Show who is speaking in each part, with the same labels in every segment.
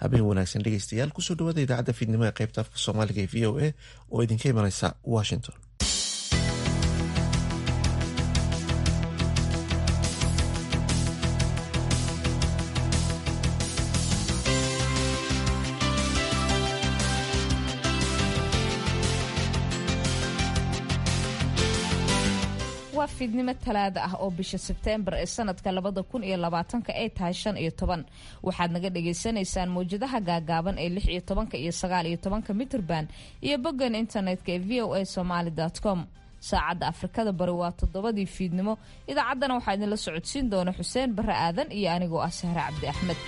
Speaker 1: habeen wanaagsan dhegeystayaal kusoo dhawaada idaacadda fiidnimo ee qaybta afka soomaaliga ee v o a oo idinka imaneysa washington
Speaker 2: waa fiidnimo talaada ah oo bisha sebteembar ee sanadka labada kun iyo labaatanka ay tahay shan iyo toban waxaad naga dhagaysanaysaan mawjadaha gaagaaban ee lix iyo tobanka iyo sagaal iyo tobanka mitrband iyo boggan internetka ee v o a somaali com saacadda afrikada bari waa toddobadii fiidnimo idaacaddana waxaa idinla socodsiin doona xuseen barre aadan iyo anigoo ah sahre cabdi axmed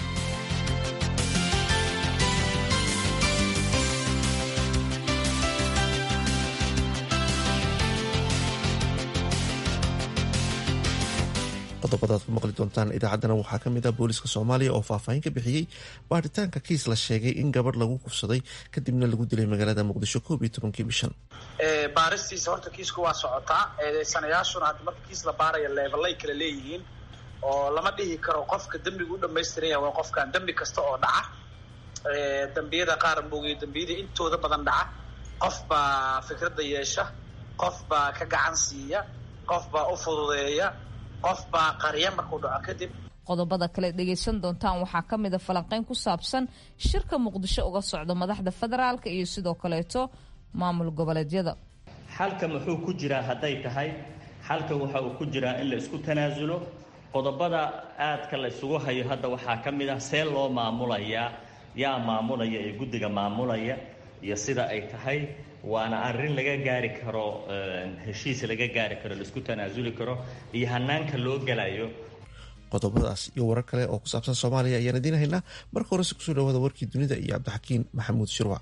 Speaker 1: qodobadaad ku maqli doontaan idaacaddana waxaa ka mid ah booliska soomaaliya oo faahfaahin ka bixiyey baaritaanka kiis la sheegay in gabadh lagu kufsaday kadibna lagu dilay magaalada muqdisho koob iyo tobankii bishan
Speaker 3: baaristiisa horta kiisku waa socotaa eedeysanayaashuna hadda marka kiis la baaraya leebelay kala leeyihiin oo lama dhihi karo qofka dembigu u dhamaystiran yahay waa qofkan dembi kasta oo dhaca dembiyada qaar moogay dembiyada intooda badan dhaca qof baa fikradda yeesha qof baa ka gacan siiya qof baa u fududeeya qof baa qarya markuu dhaco kadib
Speaker 2: qodobada kale dhegaysan doontaan waxaa ka mid a falanqeyn ku saabsan shirka muqdisho uga socda madaxda federaalka iyo sidoo kaleeto maamul goboleedyada
Speaker 4: xalka muxuu ku jiraa hadday tahay xalka waxa uu ku jiraa in la isku tanaasulo qodobada aadka la isugu hayo hadda waxaa ka mid ah see loo maamulayaa yaa maamulaya ee guddiga maamulaya iyo sida ay tahay waana arrin laga gaari karo heshiis laga gaari karo laisku tanaasuli karo iyo hanaanka loo gelayo
Speaker 1: qodobadaas iyo warar kale oo ku saabsan soomaaliya ayaan idiin haynaa marka horese kusoo dhawaada warkii dunida iyo cabdixakiin maxamuud shirwac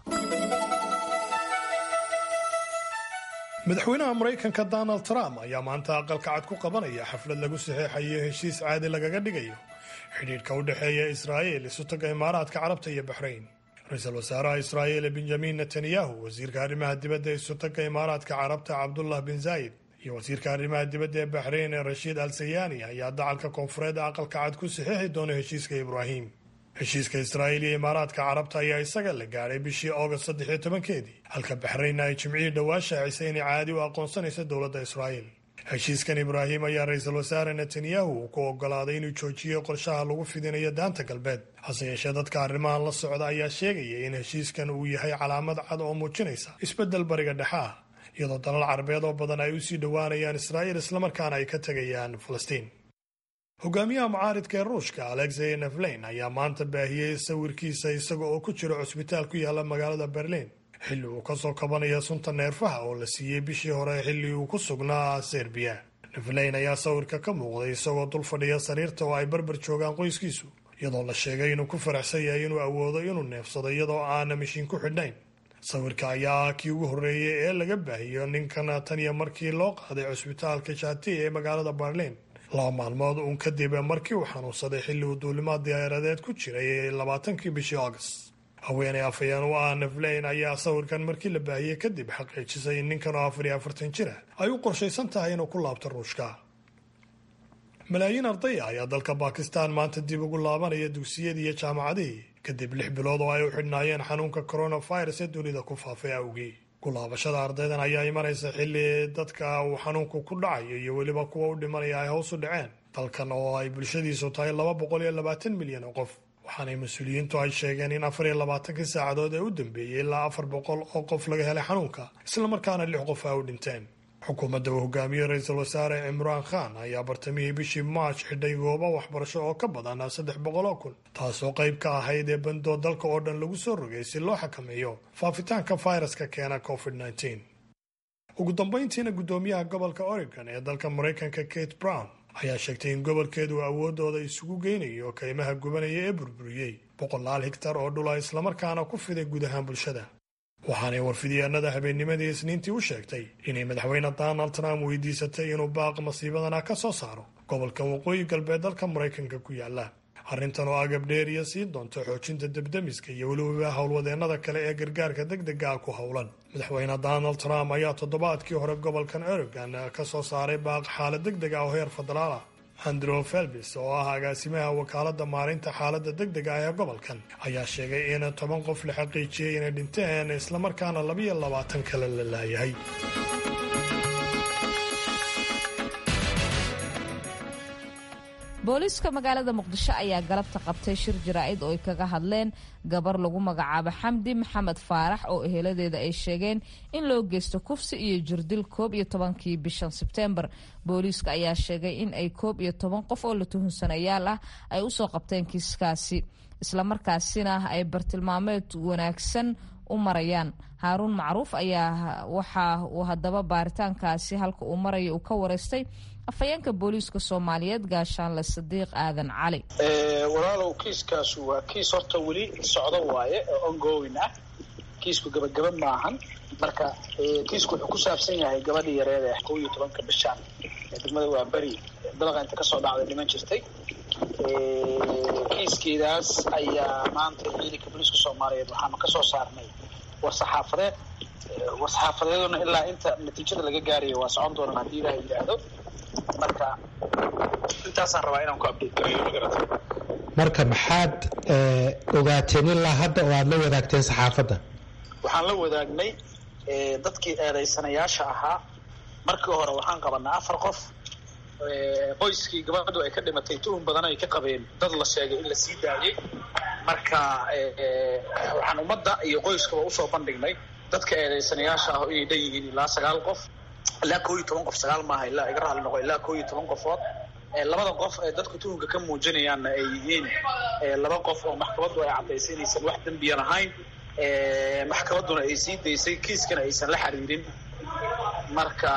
Speaker 5: madaxweynaha maraykanka donald trump ayaa maanta aqalka cad ku qabanaya xaflad lagu saxeexayo heshiis caadi lagaga dhigayo xidhiidhka u dhexeeya israa'iil isutaga imaaraadka carabta iyo baxrayn ra-iisul wasaaraha israa'iil benjamin netanyahu wasiirka arrimaha dibadda ee isutaga imaaraadka carabta cabdullah bin zaayid iyo wasiirka arrimaha dibadda ee baxrayn ee rashiid al sayani ayaa dacalka koonfureed aqalka cad ku saxeexi doona heshiiska ibraahim heshiiska israa'iil iyo imaaraadka carabta ayaa isaga la gaadhay bishii august saddex iyo tobankeedii halka baxraynna ay jimcihii dhowaa shaacisay inay caadi u aqoonsanaysa dowladda israa'iil heshiiskan ibraahim ayaa ra-iisul wasaare netanyahu uu ku ogolaaday inuu joojiyo qorshaha lagu fidinayo daanta galbeed hase yeeshee dadka arrimahan la socda ayaa sheegaya in heshiiskan uu yahay calaamad cad oo muujinaysa isbeddel bariga dhexe ah iyadoo dalal carabeed oo badan ay usii dhowaanayaan israa'iil islamarkaana ay ka tegayaan falastiin hogaamiyaha mucaaridka ee ruushka alexey neflein ayaa maanta baahiyey sawirkiisa isaga oo ku jira cusbitaal ku yaala magaalada berliin xilli uu kasoo kabanaya sunta neerfaha oo la siiyey bishii hore xilli uu ku sugnaa serbiya neflein ayaa sawirka ka muuqday isagoo dul fadhiya sariirta oo ay barbar joogaan qoyskiisu iyadoo la sheegay inuu ku faraxsan yahay inuu awoodo inuu neefsado iyadoo aana mishiin ku xidhnayn sawirka ayaa ah kii ugu horreeyey ee laga baahiyo ninkan tan iyo markii loo qaaday cusbitaalka shati ee magaalada berliin laba maalmood uun kadib markii uu xanuunsaday xilli uu duulimaad diyaaradeed ku jiray labaatankii bishii august haweeney afhayeen u ah neflein ayaa sawirkan markii la baahiyey kadib xaqiijisay in ninkan oo afar iyo afartan jir ah ay u qorshaysan tahay inuu ku laabto ruushka malaayiin ardaya ayaa dalka bakistan maanta dib ugu laabanaya dugsiyadii iyo jaamacadihii kadib lix bilood oo ay u xidhnaayeen xanuunka coronavirus ee dunida ku faafay awgii kulaabashada ardaydan ayaa imanaysa xilli dadka uu xanuunku ku dhacayo iyo weliba kuwa u dhimanaya ay hoos u dhaceen dalkan oo ay bulshadiisu tahay laba boqol iyo labaatan milyan oo qof waxaanay mas-uuliyiintu ay sheegeen in afar iyo labaatankii saacadood ee u dambeeyey ilaa afar boqol oo qof laga helay xanuunka islamarkaana lix qof ay u dhinteen xukuumadda uu hogaamiyey ra-iisul wasaare cimraan khan ayaa bartamihii bishii march xidhay goobo waxbarasho oo ka badan saddex boqol oo kun taasoo qayb ka ahayd ee bandoo dalka oo dhan lagu soo rogay si loo xakameeyo faafitaanka fayraska keena covid -19 ugu dambayntiina guddoomiyaha gobolka oregon ee dalka maraykanka kate brown ayaa sheegtay in gobolkeedu awoodooda isugu geynayo kaymaha gubanaya ee burburiyey boqolaal higtar oo dhula islamarkaana ku fiday guud ahaan bulshada waxaanay warfidyaanada habeennimadii isniintii u sheegtay inay madaxweyne donald trump weydiisatay inuu baaq masiibadana ka soo saaro gobolka waqooyi galbeed dalka maraykanka ku yaala arrintan oo agab dheeriya siin doonta xoojinta debdemiska iyo weliba howlwadeennada kale ee gargaarka degdega ah ku howlan madaxweyne donald trump ayaa toddobaadkii hore gobolkan oregon ka soo saaray baaq xaalad degdeg ah oo heer federaal ah andrew felbis oo ah agaasimaha wakaaladda maarinta xaaladda deg dega ah ee gobolkan ayaa sheegay in toban qof la xaqiijiyey inay dhinteen islamarkaana labiyo labaatan kale la laayahay
Speaker 2: booliiska magaalada muqdisho ayaa galabta qabtay shir jaraa'id oo ay kaga hadleen gabar lagu magacaabo xamdi maxamed faarax oo eheladeeda ay sheegeen in loo geysto kufsi iyo jirdil koob iyo tobankii bishan sebteembar booliiska ayaa sheegay in ay koob iyo toban qof oo la tuhunsanayaal ah ay usoo qabteen kiiskaasi islamarkaasina ay bartilmaameed wanaagsan u marayaan haaruun macruuf ayaa waxa uu haddaba baaritaankaasi halka uu maraya uu ka wareystay afhayeenka booliiska soomaaliyeed gaashaanle sadiiq aadan cali
Speaker 3: walaalow kiiskaasu waa kiis horta weli socdo waaye oo ongoing ah kiisku gabagaba maahan marka kiisku wuxuu ku saabsan yahay gabadhii yareed ee kow iyo tobanka bishaan ee degmada waa beri dalaqa inta kasoo dhacday dhiman jirtay kiiskeedaas ayaa maanta ciidanka booliiska soomaaliyeed waxaanu kasoo saarnay war saxaafadeed war saxaafadeeduna ilaa inta natiijada laga gaarayo waa socon doonaan haddii ilaha yidhaahdo marka intaasaan rabaa inaan ku update gareeyo magarata
Speaker 6: marka maxaad ogaateen ilaa hadda oo aada la wadaagteen saxaafadda
Speaker 3: waxaan la wadaagnay dadkii eedaysanayaasha ahaa markii hore waxaan qabanaa afar qof qoyskii gabadhu ay ka dhimatay tuhun badan ay ka qabeen dad la sheegay in la sii daayey marka waxaan ummadda iyo qoyskaba usoo bandhignay dadka eedaysanayaasha ah inay dhan yihiin ilaa sagaal qof ilaa koo iyo toban qof sagaal maaha ilaa iga raali noqo ilaa koo iyo toban qofood labada qof ee dadku tuhunka ka muujinayaanna ay yihiin laba qof oo maxkamaddu ay caddaysay inaysan wax dembiyan ahayn maxkamadduna ay sii daysay kiiskana aysan la xiriirin marka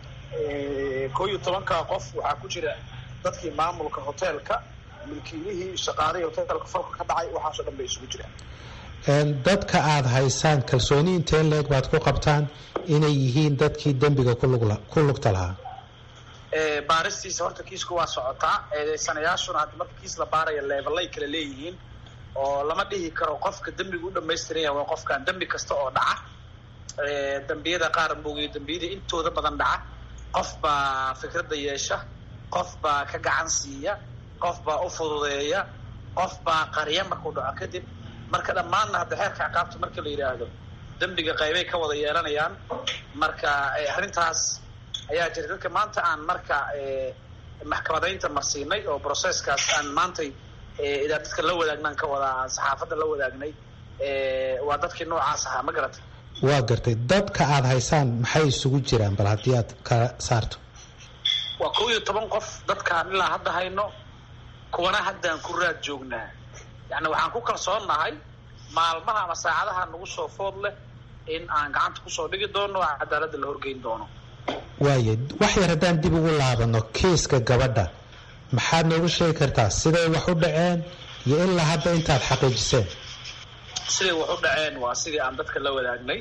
Speaker 3: koo iyo tobanka qof waxaa ku jira dadkii maamulka hoteelka milkiilihii shaqaalihii hoteelka falka ka dhacay waxaasoo dhan bay isugu jiraan
Speaker 6: dadka aada haysaan kalsooni inteen leeg baad ku qabtaan inay yihiin dadkii dembiga ku lugta lahaa
Speaker 3: baaristiisa horta kiisku waa socotaa eedeysanayaashuna hadda marka kiis la baaraya leebelay kala leeyihiin oo lama dhihi karo qofka dembiga u dhamaystiran yahay waa qofkan dembi kasta oo dhaca dembiyada qaar moogiyo dembiyada intooda badan dhaca qof baa fikradda yeesha qof baa ka gacan siiya qof baa u fududeeya qof baa qarya markuu dhaco kadib marka dhammaanna hadda xeerka ciqaabta marka la yidhaahdo dembiga qaybay ka wada yeelanayaan marka arrintaas ayaa jira dadka maanta aan marka maxkamadaynta marsiinay oo processkaas aan maantay idaa dadka la wadaagnan ka wada aan saxaafadda la wadaagnay waa dadkii noocaas ahaa ma garata
Speaker 6: waa gartay dadka aada haysaan maxay isugu jiraan bal haddii aad kala saarto
Speaker 3: waa kow iyo toban qof dadkaan ilaa hadda hayno kuwana haddaan ku raad joognaa yacni waxaan ku kalsoonnahay maalmaha ama saacadaha nagu soo food leh in aan gacanta kusoo dhigi doono oo cadaaladda la horgeyn doono
Speaker 6: waaye wax yar haddaan dib ugu laabano kiiska gabadha maxaad noogu sheegi kartaa siday wax u dhaceen iyo ilaa hadda intaad xaqiijiseen
Speaker 3: siday wax u dhaceen waa sidii aan dadka la wadaagnay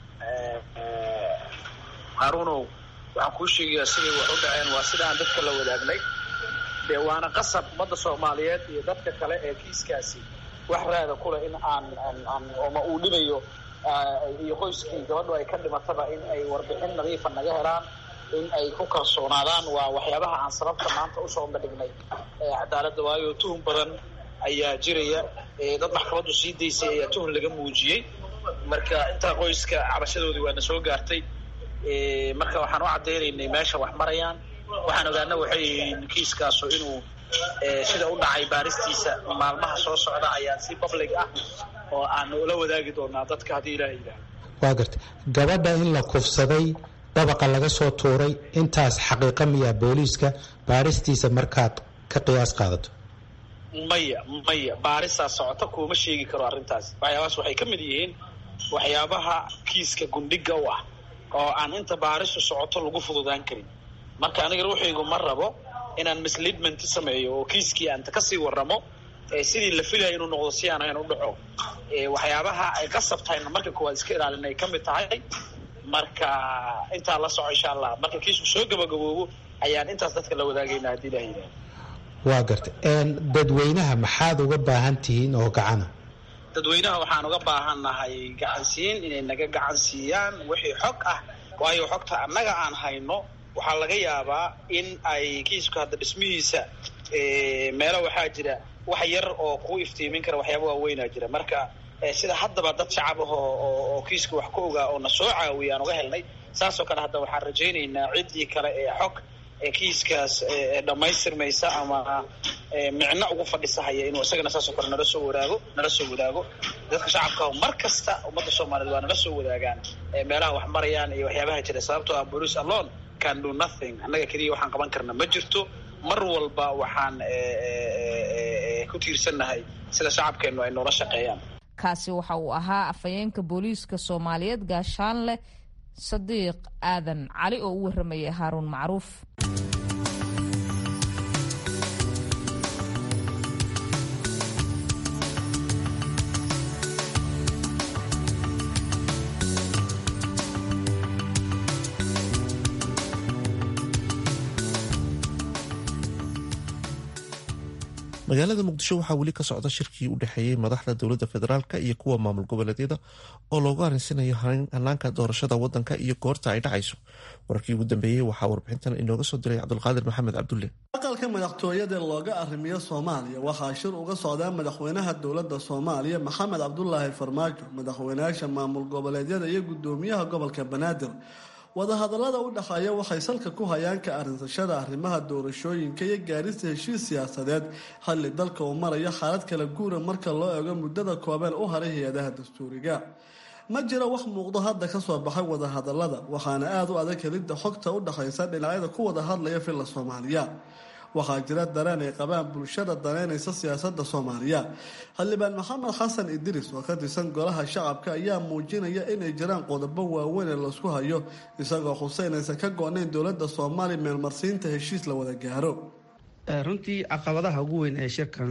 Speaker 3: haruunow waxaan kuu sheegayaa siday wax u dhaceen waa sida aan dadka la wadaagnay dee waana qasab ummadda soomaaliyeed iyo dadka kale ee kiiskaasi wax raada kuleh in aan aan oma uu dhibayo iyo qoyskii gabadhu ay ka dhimataba in ay warbixin nadiifa naga helaan in ay ku kalsoonaadaan waa waxyaabaha aan sababta maanta usoo bandhignay cadaaladda waayo tuhun badan ayaa jiraya dad maxkamaddu sii daysay ayaa tuhun laga muujiyey marka intaa qoyska cabashadoodii waana soo gaartay marka waxaan u caddaynaynay meesha wax marayaan waxaan ogaana waxay yihiin kiiskaasu inuu sida u dhacay baaristiisa maalmaha soo socda ayaa si public ah oo aan ula wadaagi doonaa dadka haddii ilaah yidhaah
Speaker 6: waa gartay gabadha in la kufsaday dabaqa laga soo tuuray intaas xaqiiqa miyaa booliiska baaristiisa markaad ka qiyaas qaadato
Speaker 3: maya maya baarisaa socota kuuma sheegi karo arrintaas waxyaabahaas waxay ka mid yihiin waxyaabaha kiiska gundhiga u ah oo aan inta baarisu socoto lagu fududaan karin marka aniga ruuxaygu ma rabo inaan misleadment sameeyo oo kiiskii aanta kasii waramo sidii la filaya inuu noqdo si aan ahayn u dhaco waxyaabaha ay qasab tahayna marka koowaad iska ilaalin ay ka mid tahay marka intaa la soco insha allah marka kiisku soo gabagaboobo ayaan intaas dadka la wadaagayna haddii ilaha yidhaha
Speaker 6: waa gartay dadweynaha maxaad uga baahan tihiin oo gacana
Speaker 3: dadweynaha waxaan uga baahannahay gacansiin inay naga gacan siiyaan wixii xog ah waayo xogta annaga aan hayno waxaa laga yaabaa in ay kiisku hadda dhismihiisa meelo waxaa jira wax yar oo ku iftiimin kara waxyaaba waaweynaa jira marka sida haddaba dad shacab ah oo kiiska wax ka ogaa oo na soo caawiya aan uga helnay saasoo kale hadda waxaan rajaynaynaa ciddii kale ee xog kiiskaas dhammaystirmaysa ama micno ugu fadhisahaya inuu isagana saasoo kale nala soo wadaago nala soo wadaago dadka shacabka mar kasta ummadda soomaaliyeed waa nala soo wadaagaan meelaha wax marayaan iyo waxyaabaha jira sababtoo ah police alone can do nothing annaga keliya waxaan qaban karna ma jirto mar walba waxaan ku tiirsannahay sida shacabkeennu ay noola shaqeeyaan
Speaker 2: kaasi waxa uu ahaa afhayeenka booliiska soomaaliyeed gaashaanle sadiiq aadan cali oo u waramayay haaruun macruuf
Speaker 1: magaalada muqdisho waxaa weli ka socda shirkii u dhexeeyey madaxda dowladda federaalk iyo kuwa maamul goboleedyada oo loogu arinsanayo hanaanka doorashada wadanka iyo goorta ay dhacayso wararkii ugu dambeeyey waxaa warbixintan inooga soo diray cabdulqaadir maxamed cabdulle
Speaker 7: aqalka madaxtooyada looga arrimiyo soomaaliya waxaa shir uga socdaa madaxweynaha dowladda soomaaliya maxamed cabdulaahi farmaajo madaxweynayaasha maamul goboleedyada iyo gudoomiyaha gobolka banaadir wadahadallada u dhexeeya waxay salka ku hayaan ka arinsashada arrimaha doorashooyinka iyo gaarista heshiis siyaasadeed xilli dalka uu marayo xaalad kala guura marka loo eego muddada koobeen u haray hay-adaha dastuuriga ma jiro wax muuqdo hadda ka soo baxay wadahadallada waxaana aada u adag helidda xogta u dhexaysa dhinacyada ku wada hadlaya filla soomaaliya waxaa jira dareen ay qabaan bulshada daneynaysa siyaasadda soomaaliya xildhibaan maxamed xasan idris oo ka tirsan golaha shacabka ayaa muujinaya inay jiraan qodobo waaweyn ee laisku hayo isagoo xuseynaysan ka go-nayn dowladda soomaaliya meelmarsiinta heshiis la wada gaaro
Speaker 8: runtii caqabadaha ugu weyn ee shirkan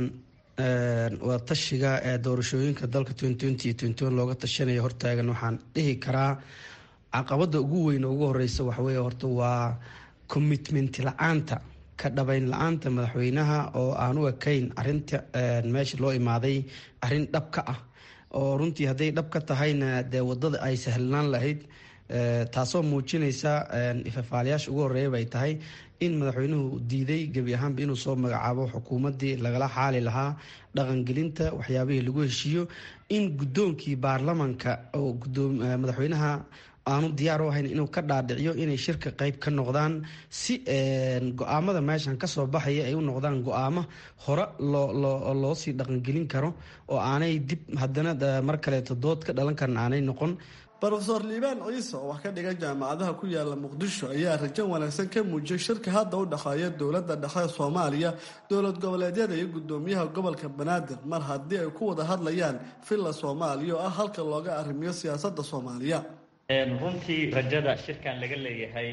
Speaker 8: waa tashiga ee doorashooyinka dalka looga tashanaya hortaagan waxaan dhihi karaa caqabada ugu weyn oo ugu horeysa waxawey horta waa commitment la-aanta ka dhabayn la-aanta madaxweynaha oo aan u ekayn arinta meesha loo imaaday arin dhab ka ah oo runtii hadday dhab ka tahayna dee wadada ay sahlanaan lahayd taasoo muujinaysa ifafaalayaasha ugu horeeya bay tahay in madaxweynuhu diiday gebi ahaanba inuu soo magacaabo xukuumaddii lagala xaali lahaa dhaqangelinta waxyaabihii lagu heshiiyo in guddoonkii baarlamanka oo madaxweynaha aanu diyaar u ahayn inuu ka dhaadhiciyo inay shirka qeyb ka noqdaan si go-aamada meeshan kasoo baxaya ay u noqdaan go-aamo hore loo sii dhaqangelin karo oo aanay dib haddana mar kaleeto dood ka dhalan karan aanay noqon
Speaker 7: rofeor liibaan ciise oo wax ka dhigan jaamacadaha ku yaala muqdisho ayaa rajo wanaagsan ka muujiyay shirka hadda u dhexeeya dowladda dhexe soomaaliya dowlad goboleedyada iyo gudoomiyaha gobolka banaadir mar haddii ay ku wada hadlayaan villa soomaaliya oo ah halka looga arrimiyo siyaasadda soomaaliya
Speaker 4: runtii rajada shirkan laga leeyahay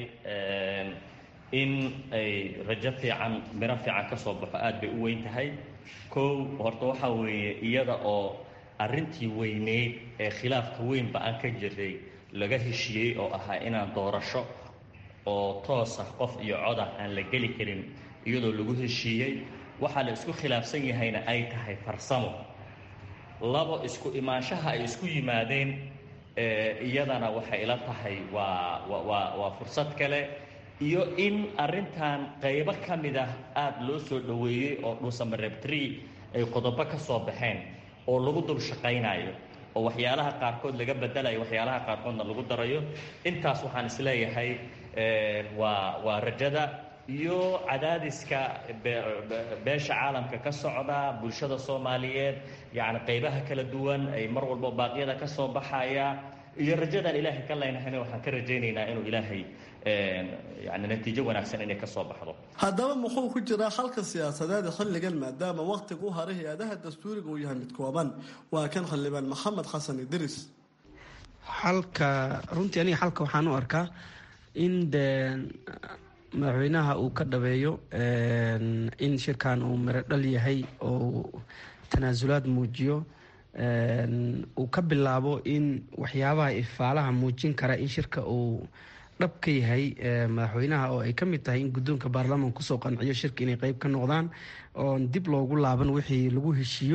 Speaker 4: in ay rajo fiican miro fiican ka soo baxo aada bay u weyn tahay kow horta waxaa weeye iyada oo arrintii weyneyd ee khilaafka weynba aan ka jiray laga heshiiyey oo ahaa inaan doorasho oo toos ah qof iyo codah aan la geli karin iyadoo lagu heshiiyey waxaa la isku khilaafsan yahayna ay tahay farsamo labo isku imaanshaha ay isku yimaadeen iyadana waxay ila tahay waa waa waa fursad kale iyo in arrintan qaybo ka mid ah aada loo soo dhoweeyey oo dhuusamareebtree ay qodobo ka soo baxeen oo lagu dul shaqaynayo oo waxyaalaha qaarkood laga bedelayo waxyaalaha qaarkoodna lagu darayo intaas waxaan isleeyahay waa waa rajada iyo cadaadiska beesha caalamka ka socda bulshada soomaaliyeed yacni qaybaha kala duwan ay mar walba baaqyada ka soo baxaya iyo rajadaan ilaahay ka leynahayna waxaan ka rajaynaynaa inuu ilaahay yani natiijo wanaagsan inay ka soo baxdo
Speaker 7: haddaba muxuu ku jiraa xalka siyaasadeed xilligan maadaama wakhtiga u haray hay-adaha dastuuriga uu yahay mid kooban waa kan xildhibaan maxamed xasan idris
Speaker 8: xalka runtii aniga xalka waxaan u arkaa in de madaxweynaha uu ka dhabeeyo in shirkan uu miro dhal yahay oo tanaasulaad muujiyo uu ka bilaabo in waxyaabaha ifaalaha muujin kara in shirka uu dhab ka yahay madaxweynaha oo ay ka mid tahay in guddoonka baarlamanka kusoo qanciyo shirka inay qeyb ka noqdaan oon dib loogu laaban wixii lagu heshiiyo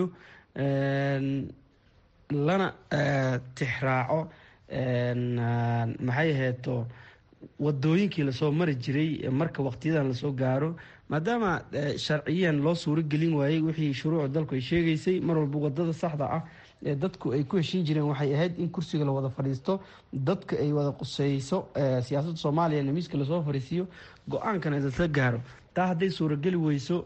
Speaker 8: lana tixraaco maxay aheeto wadooyinkii lasoo mari jiray marka waqtiyadan lasoo gaaro maadaama sharciyan loo suuro gelin waayey wixii shuruucda dalku ay sheegaysay mar walba wadada saxda ah ee dadku ay ku heshiin jireen waxay ahayd in kursiga la wada fadhiisto dadka ay wada quseyso siyaasadda soomaaliya in miiska lasoo fadhiisiiyo go-aankana lasla gaaro taa hadday suurageli weyso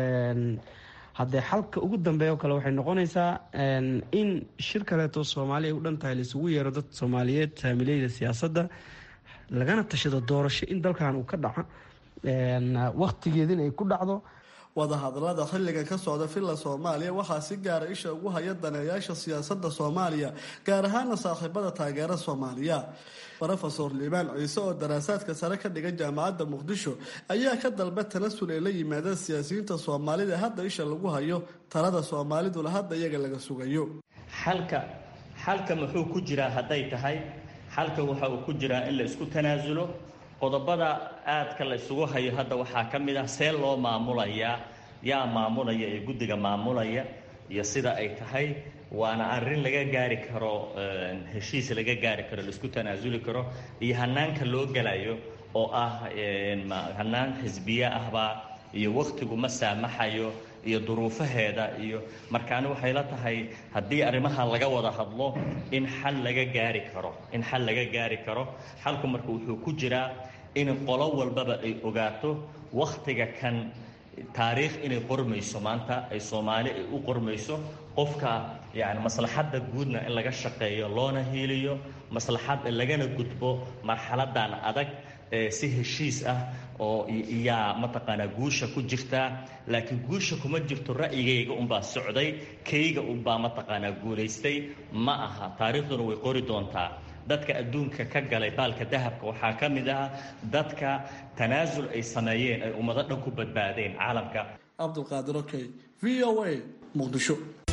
Speaker 8: haddee xalka ugu dambeeya oo kale waxay noqonaysaa in shir kaleeto soomaali ay u dhan tahay laisugu yeero dad soomaaliyeed saamileyda siyaasadda lagana tashado doorasho in dalkan uu ka dhaco wakhtigeedin ay ku dhacdo
Speaker 7: wadahadalada xilligan ka socda villa soomaaliya waxaa si gaara isha ugu haya daneeyaasha siyaasadda soomaaliya gaar ahaana saaxiibada taageera soomaaliya rofesor liibaan ciise oo daraasaadka sare ka dhigan jaamacadda muqdisho ayaa ka dalba tanasul ay la yimaadeen siyaasiyiinta soomaalida hadda isha lagu hayo talada soomaaliduna hadda iyaga laga sugayo
Speaker 4: xalka xalka muxuu ku jiraa hadday tahay xalka waxa uu ku jiraa in la isku tanaasulo qodobada aadka la isugu hayo hadda waxaa ka mid ah see loo maamulayaa yaa maamulaya ee guddiga maamulaya iyo sida ay tahay waana arrin laga gaari karo heshiis laga gaari karo laisku tanaasuli karo iyo hanaanka loo gelayo oo ah hanaan xisbiye ahbaa iyo wakhtigu ma saamaxayo iyo duruufaheeda iyo markaani waxay la tahay haddii arrimaha laga wada hadlo in xal laga gaari karo in xal laga gaari karo xalku marka wuxuu ku jiraa in qolo walbaba ay ogaato wakhtiga kan taariikh inay qormayso maanta ay soomaali ay u qormayso qofka yani maslaxadda guudna in laga shaqeeyo loona hiiliyo maslaxadda lagana gudbo marxaladan adag si heshiis ah oo yaa mataqaanaa guusha ku jirtaa laakiin guusha kuma jirto ra'yigayga unbaa socday kayga unbaa mataqaanaa guulaystay ma aha taariikhduna way qori doontaa dadka adduunka ka galay baalka dahabka waxaa ka mid ah dadka tanaasul ay sameeyeen ay ummado dhan ku badbaadeen caalamka
Speaker 7: cabdulqaadir okey v o a muqdisho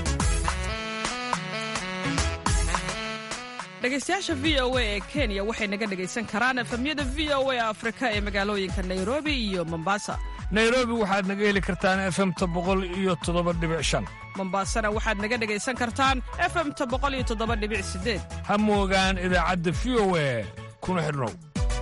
Speaker 9: dhegaystayaasha v o a ee kenya waxay naga dhegaysan karaan efemyada v o a afrika ee magaalooyinka nairobi iyo mombasa
Speaker 10: nairobi waxaad naga heli kartaan efemta boqol iyo toddoba dhibic shan
Speaker 9: mombasana waxaad naga dhegaysan kartaan efemta boqol iyo toddoba dhibic sideed
Speaker 10: ha moogaan idaacadda v o a kuna xidhnow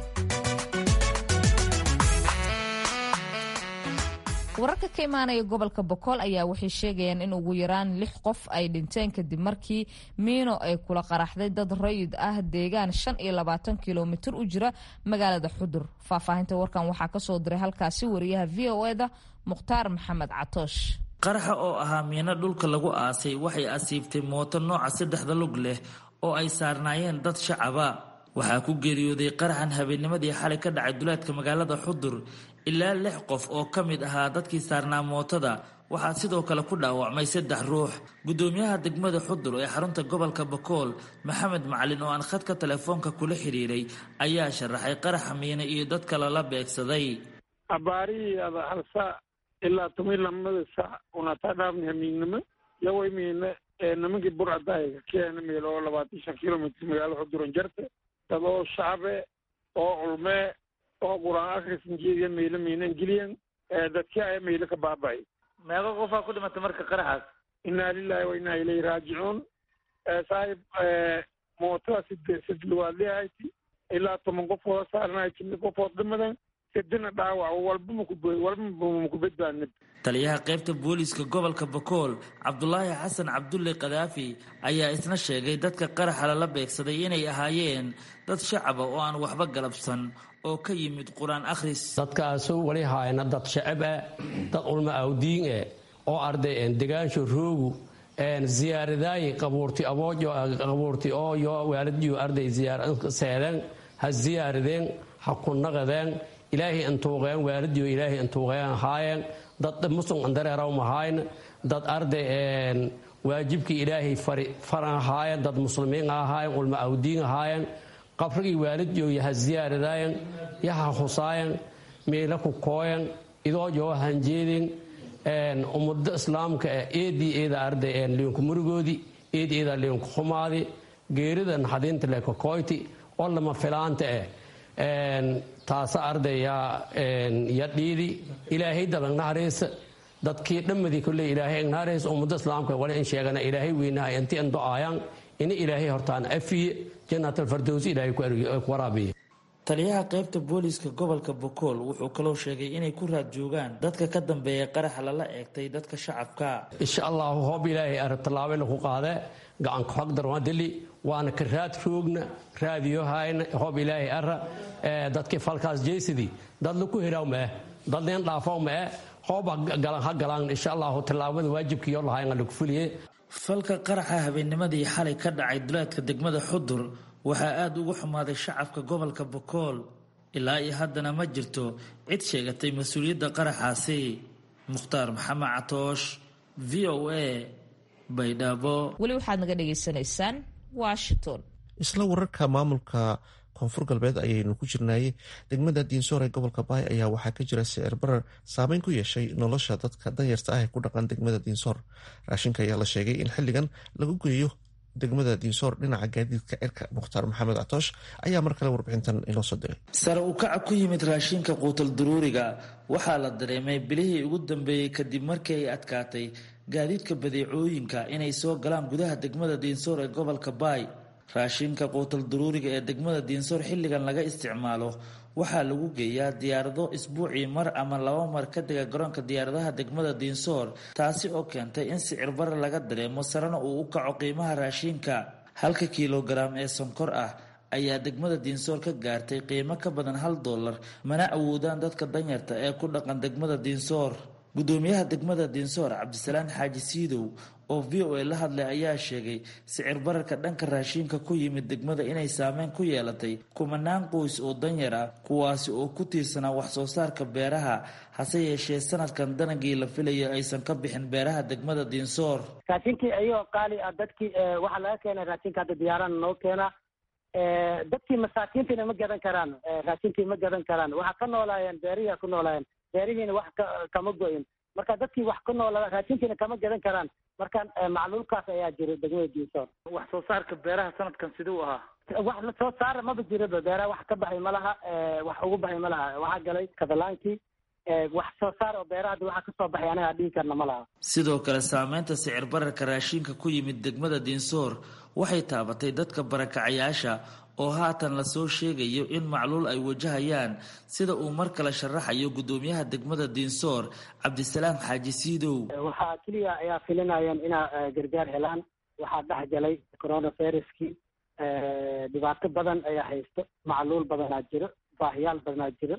Speaker 2: wararka ka imaanaya gobolka bokool ayaa waxay sheegayaan in ugu yaraan lix qof ay dhinteen kadib markii miino ay kula qaraxday dad rayid ah deegaan shan iyo labaatan kilomitir u jira magaalada xudur faahfaahinta warkan waxaa kasoo diray halkaasi wariyaha v o eda mukhtaar maxamed catoosh
Speaker 11: qaraxa oo ahaa miino dhulka lagu aasay waxay asiibtay mooto nooca saddexda lug leh oo ay saarnaayeen dad shacaba waxaa ku geeriyooday qaraxan habeennimadii xalay ka dhacay duleedka magaalada xudur ilaa lix qof oo ka mid ahaa dadkii saarnaa mootada waxaa sidoo kale ku dhaawacmay saddex ruux gudoomiyaha degmada xudur ee xarunta gobolka bakool maxamed macalin oo aan khadka telefoonka kula xiriiray ayaa sharaxay qaraxa miine iyo dadka lala beegsaday
Speaker 12: abaarihii ada hal saac ilaa toban lamada saac unataa dhaafni hamiignimo yaway miine nimankii burcadaaga keena meel oo labaatan shan kilomitr magaalo xuduran jarte dad oo shacabe oo culmee oo qur-aan akhrisan jeediya maylo maynan geliyan dadkii aya maylo ka baaba'ay
Speaker 11: meeqa qofaa ku dhimatay marka qaraxaas
Speaker 12: inaa lilahi wa inaa ilayhi raajicuun saaxib mootada side sidluwaadlihayti ilaa toban qofood saarnay jimi qofood dhimadan sidina dhaawac walba maku walba maku badbaadnib
Speaker 11: taliyaha qaybta booliiska gobolka bakool cabdulaahi xasan cabdulle kadaafi ayaa isna sheegay dadka qaraxa lala beegsaday inay ahaayeen dad shacaba oo aan waxba galabsan oo ka yimid qur-aan akhris
Speaker 13: dadkaasu wali haayna dad shacab ah dad ulma awdiin eh oo arday degaansho roogu ziyaaradaayi qabuurti aboojo qabuurti oo yo waalidyo arday seedeen ha ziyaaradeen ha ku naqadeen ilaahay antuuqeen waalidyo ilaahay antuuqeen haayeen dad muslim andareeraw mahayn dad arday waajibkii ilaahay faran ahaayeen dad muslimiin ahaayeen ulma awdiin ahaayeen qabrigii waalidyo yaha ziyaaradaayen yaha husaayen meela ku kooyen idoojo hanjeedin ummado islaamka eedii eeda arday liinku murigoodi eedi eeda liinku xumaadi geeridan xadiinta leka kooyti oo lama filaanta eh taasa arday ya dhiidi ilaahay daban naxariisa dadkii dhammadii kolley ilaahay naxariis ummado islaamka wali in sheegana ilaahay weynahay inti an do-aayaan ini ilaahay hortaan afiye jannatalfardows ilaahay ku waraabiye
Speaker 11: taliyaha qaybta booliiska gobolka bokool wuxuu kaloo sheegay inay ku raad joogaan dadka ka dambeeya qaraxa lala eegtay dadka shacabka
Speaker 13: insha allahu hoob ilaahay ara tallaabena ku qaade gacanka xogdar waa dili waana ka raad roogna raadiyohayna hoob ilaahay ara dadkii falkaas jeysidii dad laku hiraw ma eh dad leen dhaafaw ma eh hooba galan ha galaan insha allahu tallaabada waajibkiiyo lahayn lagu fuliye
Speaker 11: falka qaraxa habeennimadii xalay ka dhacay duleedka degmada xudur waxaa aada ugu xumaaday shacabka gobolka bokool ilaa iyo haddana ma jirto cid sheegatay mas-uuliyadda qaraxaasi mukhtaar maxamed catoosh v o a baydhabo
Speaker 2: weli waxaad naga dhagaysanaysaan washington
Speaker 1: isla wararka maamulka koonfur galbeed ayaynu ku jirnaayey degmada diinsoor ee gobolka baay ayaa waxaa ka jira sicir barar saameyn ku yeeshay nolosha dadka danyarta ah ee ku dhaqan degmada diinsoor raashinka ayaa la sheegay in xilligan lagu geeyo degmada diinsoor dhinaca gaadiidka cirka mukhtaar maxamed catoosh ayaa mar kale warbixintan inoo soo diray
Speaker 11: sare u kaca ku yimid raashinka quutal duruuriga waxaa la dareemay bilihii ugu dambeeyey kadib markii ay adkaatay gaadiidka badeecooyinka inay soo galaan gudaha degmada diinsoor ee gobolka baay raashinka quutal duruuriga ee degmada diinsoor xilligan laga isticmaalo waxaa lagu geeyaa diyaarado isbuucii mar ama laba mar ka dega garoonka diyaaradaha degmada diinsoor taasi oo keentay in sicir bare laga dareemo sarena uu u kaco qiimaha raashinka halka kilogaram ee sonkor ah ayaa degmada diinsoor ka gaartay qiimo ka badan hal dollar mana awoodaan dadka danyarta ee ku dhaqan degmada diinsoor gudoomiyaha degmada diinsoor cabdisalaan xaaji siidow oo v o a la hadlay ayaa sheegay sicir bararka dhanka raashinka ku yimid degmada inay saameyn ku yeelatay kumanaan qoys oo danyar ah kuwaasi oo ku tiirsanaa wax soo saarka beeraha hase yeeshee sanadkan danagii la filayo aysan ka bixin beeraha degmada diinsoor
Speaker 14: raashinkii ayagoo qaali ah dadkii waxaa laga keenay raashinka hadda diyaarana noo keena dadkii masaakiintiina ma gadan karaan raashinkii ma gadan karaan waxaa ka noolaayeen beerihiia ku noolaayeen beerihiina wax kama go-in marka dadkii wax ku noolaa raashinkiina kama gadan karaan marka macluulkaas ayaa jira degmada diinsoor
Speaker 15: wax soo saarka beeraha sanadkan siduu ahaa
Speaker 14: wax la soo saara maba jiraba beeraha wax ka baxay ma laha wax ugu baxay ma laha waxaa galay katalaankii wax soo saar oo beeraha hadda waxaa kasoo baxay anagaa dhihi karna ma laha
Speaker 11: sidoo kale saameynta sicir bararka raashinka ku yimid degmada diinsoor waxay taabatay dadka barakacayaasha oo haatan lasoo sheegayo in macluul ay wajahayaan sida uu mar kale sharaxayo gudoomiyaha degmada diinsoor cabdisalaam xaaji siidow
Speaker 14: waxaa keliya ayaa filinayeen inaa gargaar helaan waxaa dhex galay coronaviruskii dhibaato badan ayaa haysto macluul badanaa jiro baahiyaal badanaa jiro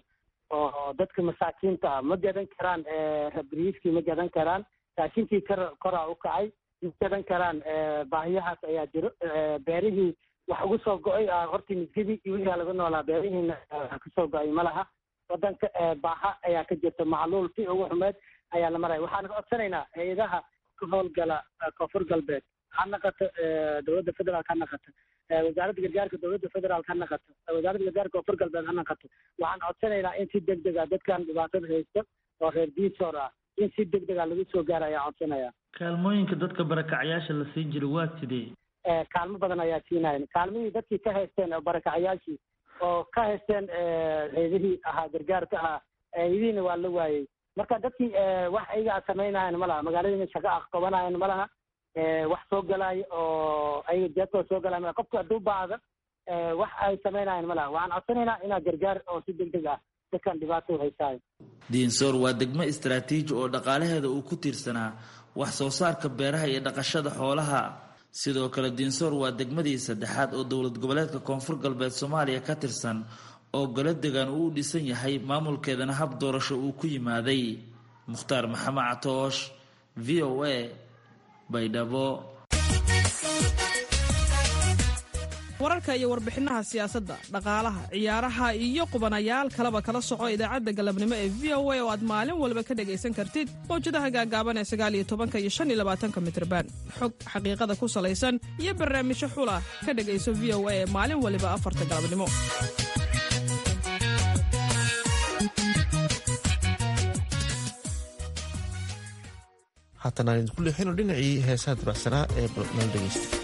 Speaker 14: oo dadka masaakiinta ah ma gadan karaan rabriiskii ma gadan karaan raashinkii kor koraa u kacay ma gadan karaan baahiyahaas ayaa jiro beerihii wax ugu soo go-ay hortii misgidii iyo wixii laga noolaa beerihiina wax kasoo go-ay ma laha wadanka baaha ayaa ka jirta macluul si ugu xumeed ayaa la maraya waxaan ka codsanaynaa hay-adaha ka howlgala koonfur galbeed ha naqato dowladda federaalk ha naqato wasaaradda gargaarka dowladda federaalk ha naqato wasaaradda gargaarka koonfur galbeed ha naqato waxaan codsanaynaa in si deg deg a dadkan dhibaatada haysta oo reer diisoor ah in si deg deg a lagu soo gaara ayaa codsanaya
Speaker 11: kaalmooyinka dadka barakacyaasha la siin jiray waa sidee
Speaker 14: kaalmo badan ayaa siinayan kaalmihii dadkii ka haysteen oo barakacayaashii oo ka haysteen heydihii ahaa gargaarka ahaa heydihiina waa la waayey marka dadkii wax ayaga a samaynayan ma laha magaaladiina shaqo ah qabanayan ma laha wax soo galaayo oo ayaga jeedkooda soo galaya malaha qofku hadduu baahda wax ay samaynayan ma laha waxaan codsanaynaa inaa gargaar oo si deg deg ah dadkan dhibaato haysaayo
Speaker 11: diinsoor waa degmo istaraatiiji oo dhaqaalaheeda uu ku tiirsanaa wax soo saarka beeraha iyo dhaqashada xoolaha sidoo kale diinsoor waa degmadii saddexaad oo dowlad goboleedka koonfur galbeed soomaaliya ka tirsan oo golo degan uu u dhisan yahay maamulkeedana hab doorasho uu ku yimaaday mukhtaar maxamed catoosh v o a baydhabo
Speaker 9: wararka iyo warbixinaha siyaasadda dhaqaalaha ciyaaraha iyo qubanayaal kaleba kala soco idaacadda galabnimo ee v o a oo aad maalin walba ka dhegaysan kartid mawjadaha gaagaaban ee sagaaliyo tobanka iyo shan iyo labaatanka mitrban xog xaqiiqada ku salaysan iyo barnaamijyo xula ka dhegayso v o a ee maalin waliba afarta galabnimo
Speaker 1: haatan aan idinku leexino dhinacii heesaha dabacsanaa ee nala dhegeysta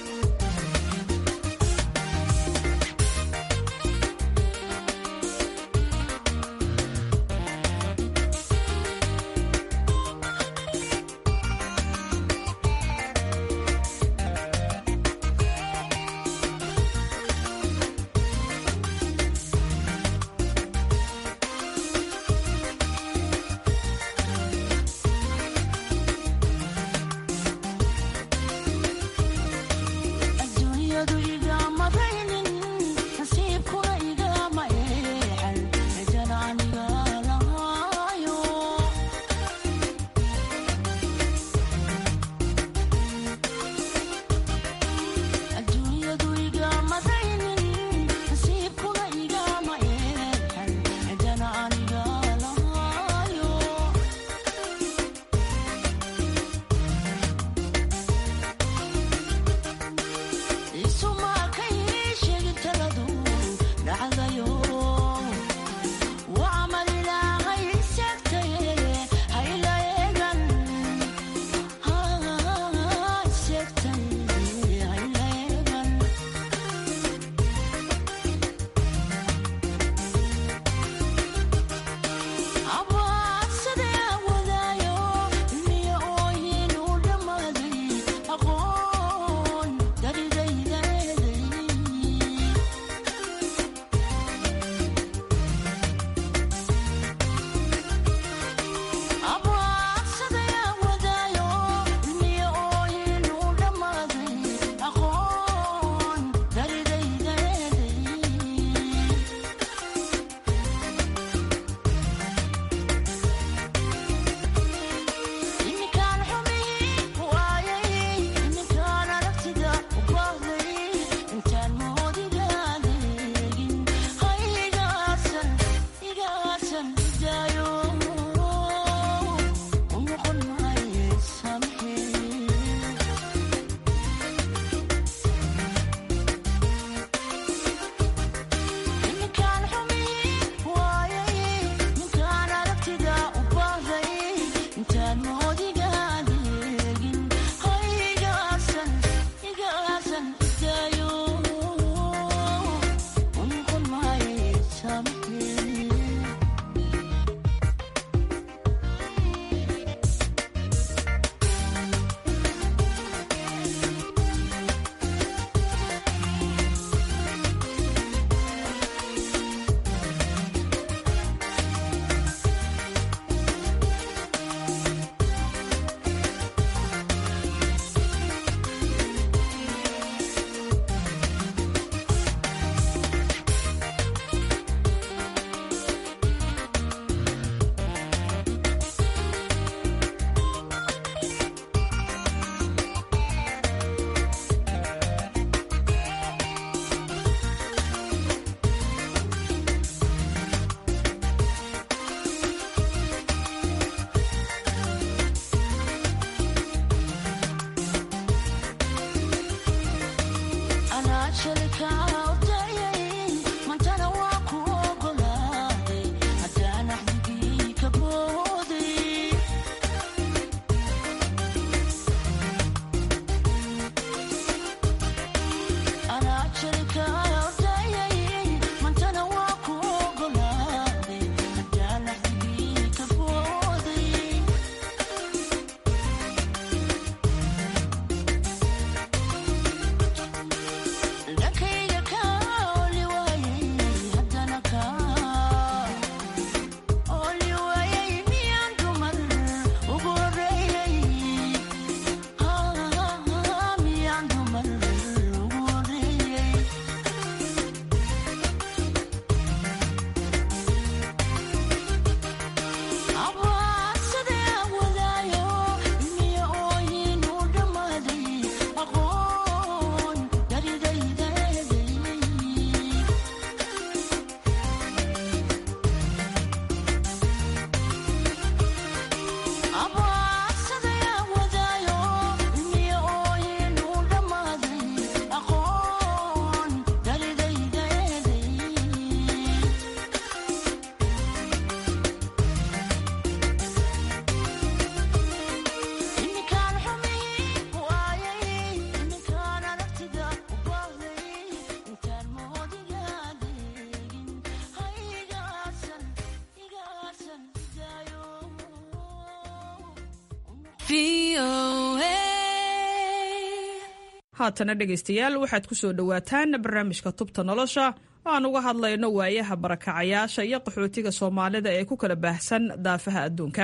Speaker 9: haatana dhegaystayaal waxaad ku soo dhowaataan barnaamijka tubta nolosha oo aan uga hadlayno waayaha barakacayaasha iyo qaxootiga soomaalida ee ku kala baahsan daafaha adduunka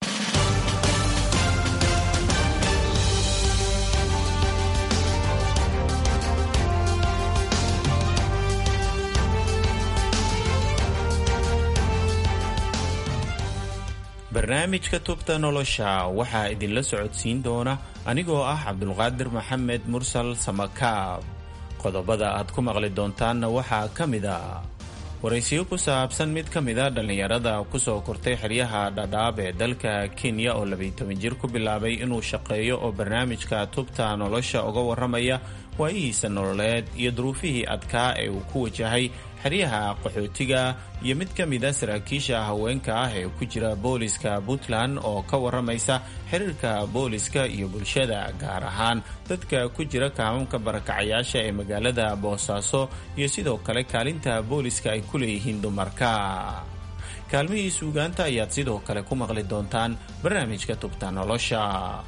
Speaker 16: barnaamijka tubta nolosha waxaa idinla socodsiin doona anigoo ah cabdulqaadir maxamed mursal samakaab qodobada aad ku maqli doontaanna waxaa ka mid a waraysiyo ku saabsan mid ka mid a dhallinyarada kusoo kortay xeryaha dhadhaab ee dalka kenya oo labaytoban jir ku bilaabay inuu shaqeeyo oo barnaamijka tubta nolosha uga warramaya waayihiisa nololeed iyo duruufihii adkaa ee uu ku wajahay xeryaha qaxootiga iyo mid ka mid a saraakiisha haweenka ah ee ku jira booliska puntland oo ka warramaysa xiriirka booliska iyo bulshada gaar ahaan dadka ku jira kaamamka barakacayaasha ee magaalada boosaaso iyo sidoo kale kaalinta booliska ay ku leeyihiin dumarka kaalmihii suugaanta ayaad sidoo kale ku maqli doontaan barnaamijka tubta nolosha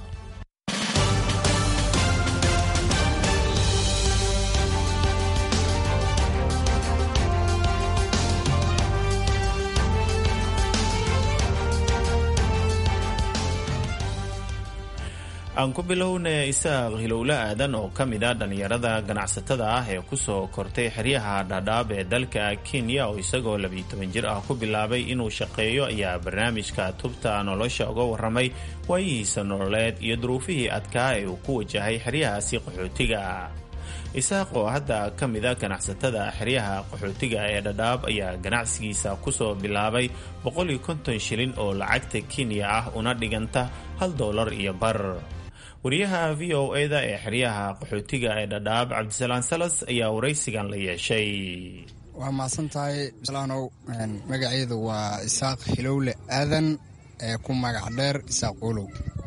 Speaker 16: aan ku bilowna isaaq hilowle aadan oo ka mid a dhallinyarada ganacsatada ah ee kusoo kortay xeryaha dhadhaab ee dalka kenya oo isagoo labiyo toban jir ah ku bilaabay inuu shaqeeyo ayaa barnaamijka tubta nolosha uga warramay waayihiisa nololeed iyo duruufihii adkaa ee uu ku wajahay xeryahaasi qaxootiga isaaq oo hadda ka mid a ganacsatada xeryaha qaxootiga ee dhadhaab ayaa ganacsigiisa kusoo bilaabay boqoliyo konton shilin oo lacagta kenya ah una dhiganta hal doolar iyo bar wariyaha v o e-da ee xeryaha qaxootiga ee dhadhaab cabdisalaan salas ayaa waraysigan la yeeshay
Speaker 17: waa mahadsan tahay salaanow magaceedu waa isaaq hilowle aadan ee ku magac dheer isaaq ulow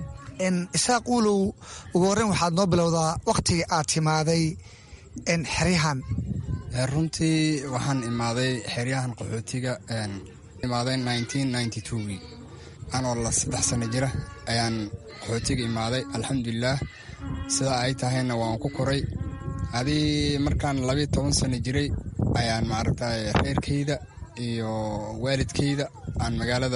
Speaker 18: isaaq ulow ugu horreyn waxaad noo bilowdaa wakhtigii aad timaaday xeryahan
Speaker 17: runtii waxaan imaaday xeryahan qaxootiga imaaday gii anoo la saddex sano jira ayaan qaxootiga imaaday alxamdulilaah sidaa ay tahayna waan ku koray adii markaan labiyo toban sano jiray ayaan maaragtay reerkayda iyo waalidkayda aan magaalada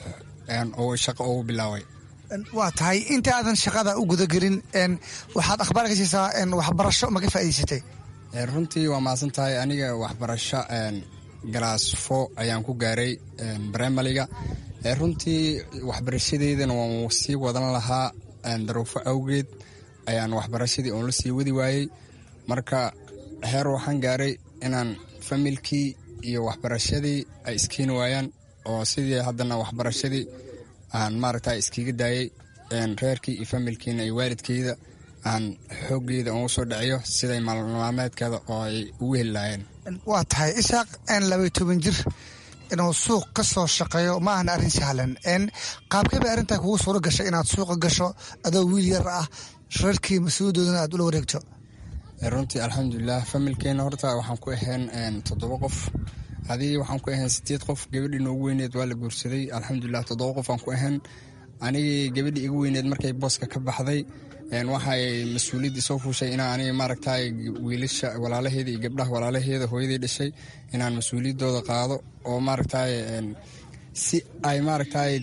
Speaker 17: shaqo ugu bilaaway
Speaker 18: waa tahay inta aadan shaqada u gudagelin waxaad akhbaar ka siisaa waxbarasho ma ka faa'idaysatay
Speaker 17: runtii waa mahadsan tahay aniga waxbarasho galaasfo ayaan ku gaaray brimaliga runtii waxbarashadeydana waan sii wadan lahaa daruufo awgeed ayaan waxbarashadii oon la sii wadi waayey marka heer waxaan gaaray inaan familkii iyo waxbarashadii ay iskeeni waayaan oo sidii haddana waxbarashadii aan maaragta iskiga daayay reerkii iyo familkiina iyo waalidkeyda aan xooggeeda ugu soo dhaciyo siday maalmaalmeedkeeda oo ay ugu heli lahaayeen
Speaker 18: waa tahay isaaq labay toban jir inuu suuq ka soo shaqeeyo ma ahna arrin sahlan qaabkay bay arrintaa kugu suuro gashay inaad suuqa gasho adoo wiil yar ah reerkii mas-uuliyadoodana aad ula wareegto
Speaker 17: runtii alxamdulilah familkeena horta waxaan ku ahayn toddoba qof adii waxaan ku ahayn sideed qof gabadhii noogu weyneed waa la guursaday alxamdulilah toddoba qof aan ku ahayn anigii gabadhii igu weyneed markay booska ka baxday waxay mas-uuliyaddii soo fuushay inaan aniga maaragtay wiilasha walaalaheeda iyo gabdhaha walaalaheeda hooyadii dhashay inaan mas-uuliyaddooda qaado oo maaragtay si ay maaragtay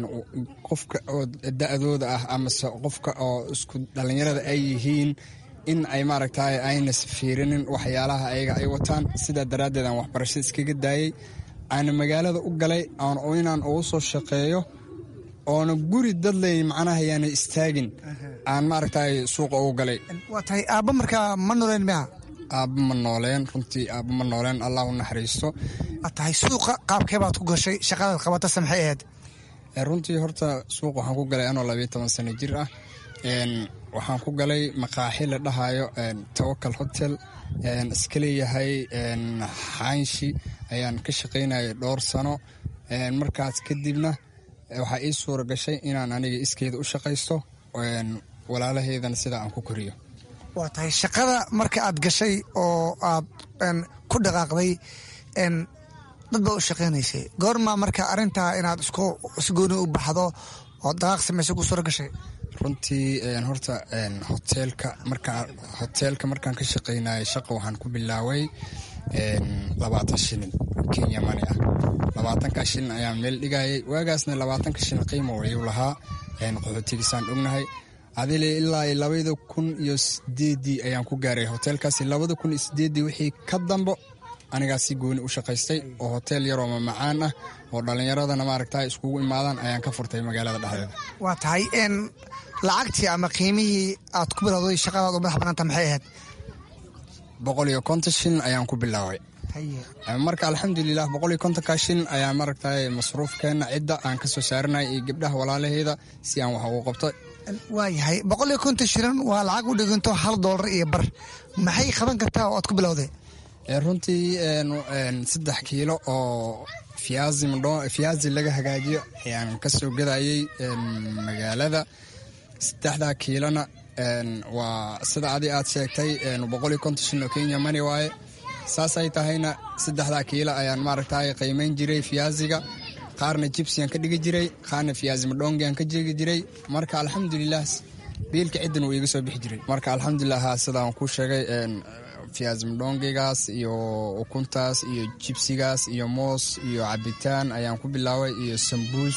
Speaker 17: qofka oo da-dooda ah amase qofka oo isku dhallinyarada ay yihiin in ay maaragtay ayna fiirinin waxyaalaha ayaga ay wataan sidaa daraaddeed aan waxbarashada iskaga daayey aana magaalada u galay inaan ugu soo shaqeeyo oona guri dadley macnaha yaana istaagin aan maaragtay suuqa ugu galay
Speaker 18: waa tahay aabba markaa ma nooleen miya
Speaker 17: aabba ma nooleen runtii aabba ma nooleen allah u naxariisto
Speaker 18: waa tahay suuqa qaabkee baad ku gashay shaqadaad qabatase maxay ahayd
Speaker 17: runtii horta suuq waxaan ku galay anoo labayo toban sano jir ah waxaan ku galay maqaaxi la dhahayo tawakal hotel iska leeyahay xaanshi ayaan ka shaqaynayay dhowr sano markaas kadibna waxaa ii suura gashay inaan aniga iskeeda u shaqaysto walaalaheydana sidaa aan ku koriyo
Speaker 18: waa tahay shaqada marka aad gashay oo aad ku dhaqaaqday dad baa u shaqaynaysay goormaa marka arrintaa inaad isgooni u baxdo oo daqaaq samaysa ku suura gashay
Speaker 17: runtii horta hoteelka markaa hoteelka markaan ka shaqaynayay shaqa waxaan ku bilaaway labaatan shilin kenya mani ah labaatanka shilin ayaan meel dhigayay waagaasna labaatanka shilin qiimo wayuu lahaa qaxootigiisaan ognahay adile ilaa labada kun iyo sideedii ayaan ku gaaray hoteelkaasi labada kun iyo sideedii wixii ka dambo anigaa si gooni u shaqaystay oo hoteel yaroo mamacaan ah oo dhallinyaradana maaragta iskugu imaadaan ayaan ka furtay magaalada dhexdeeda
Speaker 18: waa tahay lacagtii ama qiimihii aad ku bilowday shaqadaad u madax banaanta maxay ahayd
Speaker 17: boqol iyo konton shilin ayaan ku bilaaway marka alxamdulilah boqol iyo kontonka shilin ayaa maaragta masruufkeena cidda aan ka soo saaranay iyo gabdhaha walaalaheeda si aan wax ugu qabto
Speaker 18: waayahay boqol iyo konton shilin waa lacag u dhiganto hal doolar iyo bar maxay qaban kartaa oo aad ku bilowday
Speaker 17: runtii saddex kiilo oo fiyaazi laga hagaajiyo ayaan ka soo gadayay magaalada saddexdaa kiilona waa sida adi aad sheegtay boqol iyo konton shilin oo kenya mani waaye saasay tahayna saddexdaa kiilo ayaan maaragtay qiimayn jiray fiyaaziga qaarna jibsiyan ka dhigi jiray qaarna fiyaazi madhongiyan ka jegi jiray marka alxamdulilah biilka ciddan wuu iga soo bixi jiray marka alxamdulilah sidaan ku sheegay fiyaazi madhongigaas iyo ukuntaas iyo jibsigaas iyo moos iyo cabitaan ayaan ku bilaaway iyo sambuus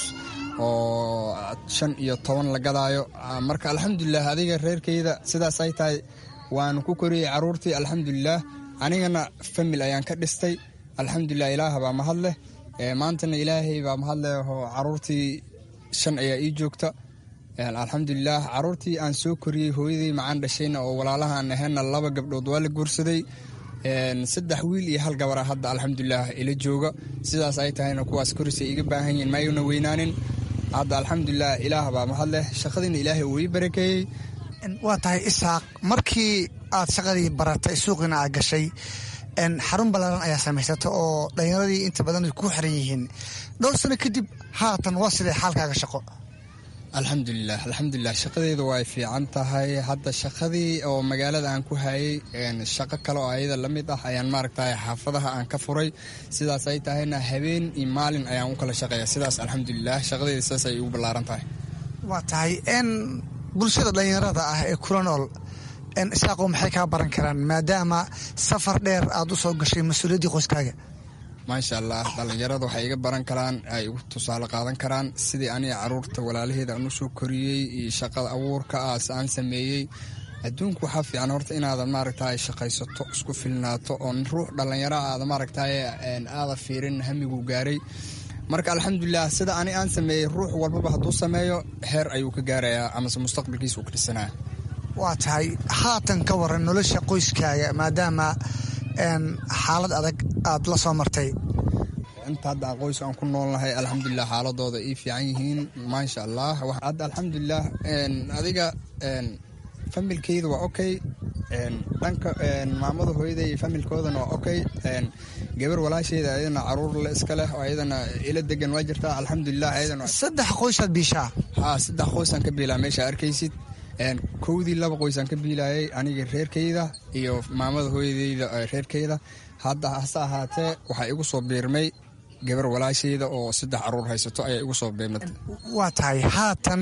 Speaker 17: oo shan iyo toban la gadaayo marka alxamdulilah adiga reerkeyda sidaas ay tahay waan ku koriyey caruurtii alxamdulilah anigana famil ayaan ka dhistay alxamdulilah ilaah baa mahad leh maantana ilaahay baa mahad leh oo caruurtii shan ayaa ii joogta alxamdulilah caruurtii aan soo koriyey hooyadii macaan dhashayna oo walaalahaan ahayna laba gabdhood waa la guursaday saddex wiil iyo hal gabara hadda alxamdulilah ila jooga sidaas ay tahayna kuwaas korisay iga baahan yihin mayuna weynaanin hadda alxamdulilah ilaah baa mahad leh shaqadiina ilaahay wuu ii barakeeyey
Speaker 18: waa tahay isaaq markii aad shaqadii baratay suuqiina aad gashay xarun ballaaran ayaa samaysata oo dhallinyaradii inta badan ku xiran yihiin dhowr sano kadib haatan waa sidee xaalkaaga shaqo
Speaker 17: alxamdulilah alxamdulilah shaqadeedu way fiican tahay hadda shaqadii oo magaalada aan ku hayay shaqo kale oo ayada la mid ah ayaan maaragtay xaafadaha aan ka furay sidaas ay tahayna habeen iyo maalin ayaan u kala shaqeeya sidaas alxamdulilah shaqadeeda sidaas ay ugu ballaaran tahay
Speaker 18: waa tahay n bulshada dhallinyarada ah ee kula nool isaaqo maxay kaa baran karaan maadaama safar dheer aad u soo gashay mas-uuliyaddii qoyskaaga
Speaker 17: maasha allah dhallinyarada waxay iga baran karaan ay ugu tusaale qaadan karaan sidii aniga caruurta walaalaheeda aan u soo koriyey iyo shaqada abuurka aas aan sameeyey adduunku waxaa fiican horta inaadan maaragtay shaqaysato isku filnaato oo ruux dhallinyaro aada maaragtay aada fiirin hamigu gaaray marka alxamdulilah sida ani aan sameeyey ruux walbaba hadduu sameeyo heer ayuu ka gaarayaa amase mustaqbalkiisa uu ka dhisanaya
Speaker 18: waa tahay haatan ka waran nolosha qoyskaaga maadaama xaalad adag aad la soo martay
Speaker 17: inta hadda qoys aan ku noolnahay alxamdulilah xaaladooda ii fiican yihiin maasha allah hadda alxamdulilah adiga familkeyda waa okay dhanka maamada hooyada iyo familkoodana waa okay gabar walaasheeda ayadana caruur le iska leh oo ayadana ila degan waa jirtaa alxamdulilah ayadana
Speaker 18: saddex qoysaad biishaa
Speaker 17: ha saddex qoysaan ka biilaa meesha arkaysid kowdii laba qoysaan ka biilayay aniga reerkeyda iyo maamada hooyadeyda reerkeyda hadda hase ahaatee waxaa igu soo biirmay gabar walaasheyda oo saddex caruur haysato ayaa igu soo biirmatay
Speaker 18: waa tahay haatan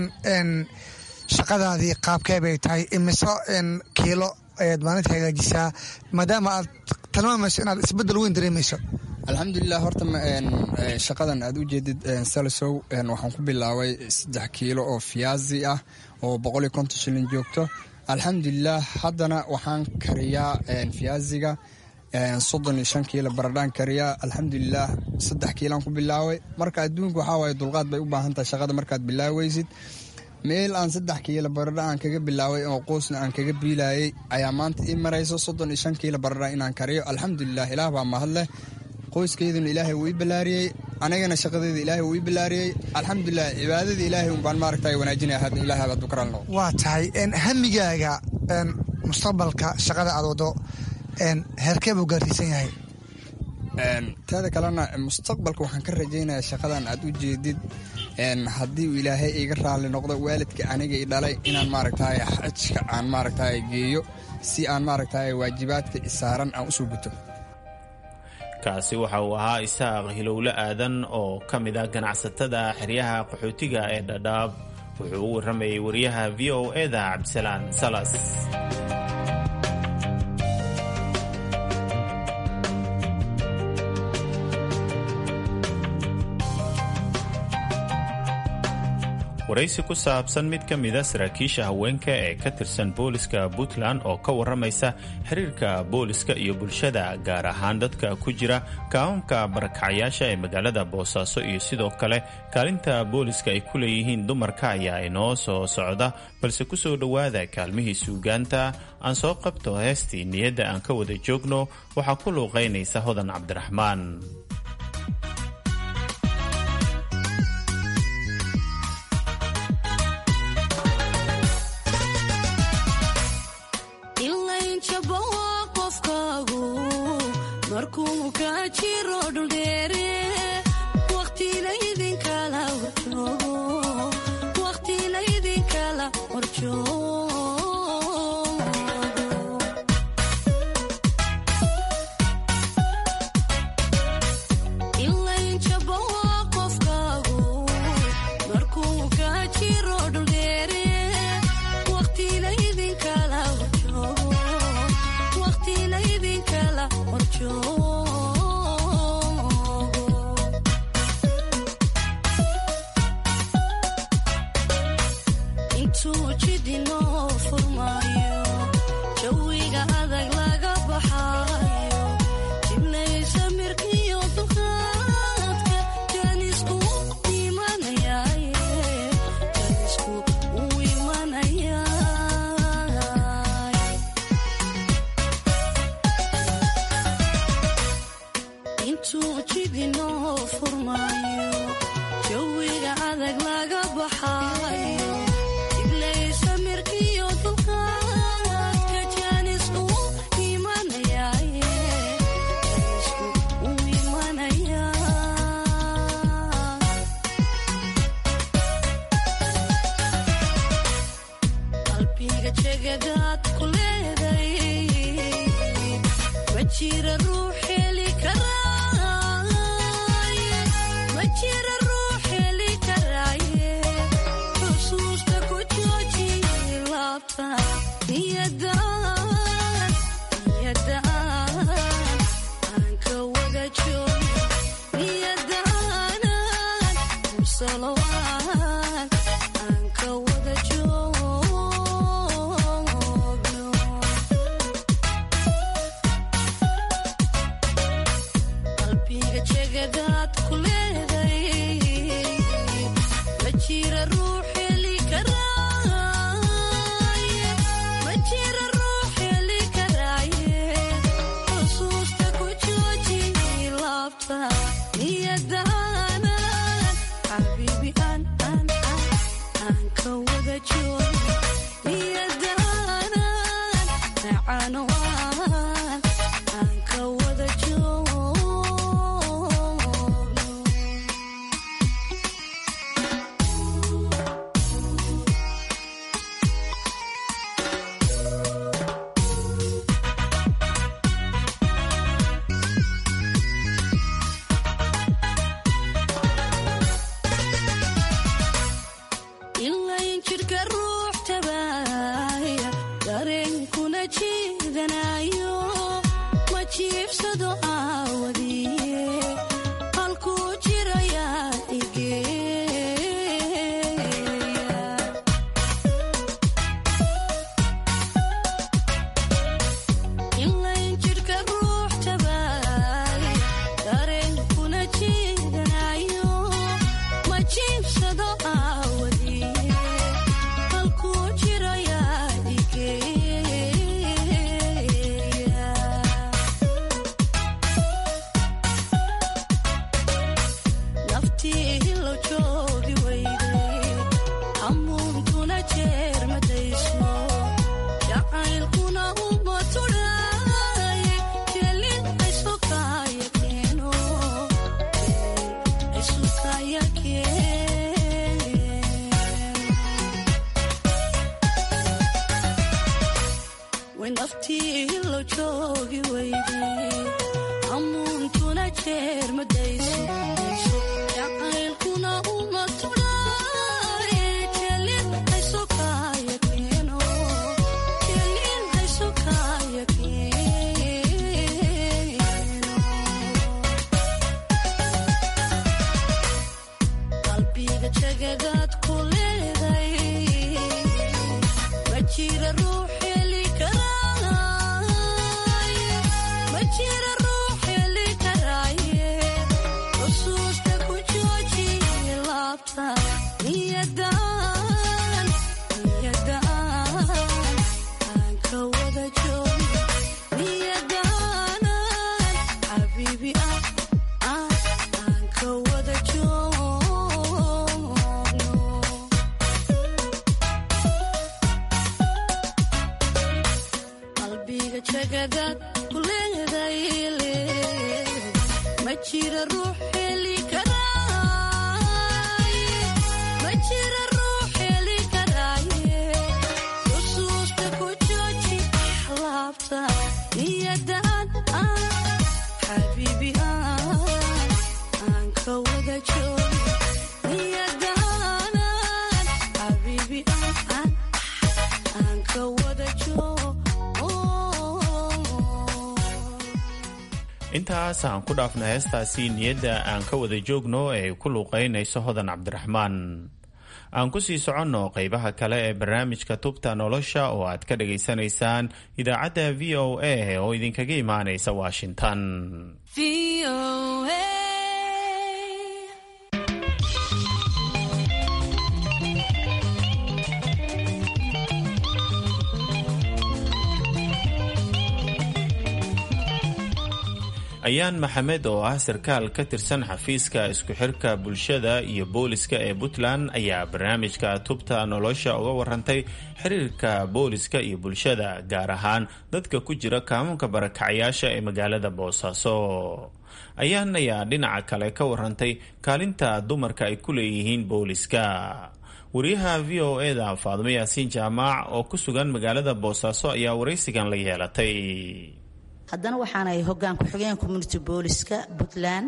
Speaker 18: shaqadaadii qaabkee bay tahay imiso kiilo ayaad maalinta hagaajisaa maadaama aad tilmaamayso inaad isbedel weyn dareemayso
Speaker 17: alxamdulilah horta shaqadan aad u jeedid salisow waxaan ku bilaabay saddex kiilo oo fiyaazi ah oo boqol iyo konton shilin joogto alxamdulilah haddana waxaan kariyaa fiyaaziga soddon iyo shan kiilo baradhaan kariyaa alxamdulilah saddex kiilaan ku bilaabay marka adduunka waxaa waaye dulqaad bay u baahan tahay shaqada markaad bilaaweysid meel aan saddex kiilo baradha aan kaga bilaaway oo qoysna aan kaga biilayay ayaa maanta ii marayso soddon iyo shan kiilo baradha inaan kariyo alxamdulilah ilaah baa mahad leh qoyskeyduna ilaahay wuu ii ballaariyey anigana shaqadeeda ilaahay wuu ii ballaariyey alxamdulilah cibaadadii ilaahay unbaan maaragtay wanaajinaya hadda ilaah baad ku karaalno
Speaker 18: waa tahay hamigaaga mustaqbalka shaqada aad wado heerkee buu gaarsiisan yahay
Speaker 17: teeda kalena mustaqbalka waxaan ka rajaynayaa shaqadan aad u jeedid haddii uu ilaahay iga raalli noqdo waalidka aniga i dhalay inaan maaragtay xajka aan maaragtay geeyo si aan maaragtay waajibaadka isaaran aan usoo guto
Speaker 16: kaasi waxa uu ahaa isaaq hilowle aadan oo ka mid ah ganacsatada xeryaha qaxootiga ee dhadhaab wuxuu u warramayay wariyaha v o eda cabdisalaan salas waraysi ku saabsan mid ka mida saraakiisha haweenka ee ka tirsan booliska puntland oo ka warramaysa xiriirka booliska iyo bulshada gaar ahaan dadka ku jira kaamamka barakacyaasha ee magaalada boosaaso iyo sidoo kale kaalinta booliska ay ku leeyihiin dumarka ayaa inoo soo socda balse ku soo dhowaada kaalmihii suugaanta aan soo qabto heestii niyadda aan ka wada joogno waxaa ku luuqaynaysa hodan cabdiraxmaan
Speaker 19: jeer madayso jacaylkuna uma tudhaaye
Speaker 16: intaas aan ku dhaafna heestaasi niyadda aan ka wada joogno ee ku luuqaynayso hodan cabdiraxmaan aan ku sii soconno qaybaha kale ee barnaamijka tubta nolosha oo aad ka dhagaysanaysaan idaacadda v o a oo idinkaga imaanaysa washington ayaan maxamed oo ah sarkaal ka tirsan xafiiska isku xirka bulshada iyo booliska ee puntland ayaa barnaamijka tubta nolosha uga warantay xiriirka booliska iyo bulshada gaar ahaan dadka ku jira kaamunka barakacyaasha ee magaalada boosaaso ayaan ayaa dhinaca kale ka warantay kaalinta dumarka ay ku leeyihiin booliska wariyaha v o eda faadimo yaasiin jaamaac oo ku sugan magaalada boosaaso ayaa waraysigan la yeelatay
Speaker 19: haddana waxaanahay hoggaan ku-xigeen community booliska puntland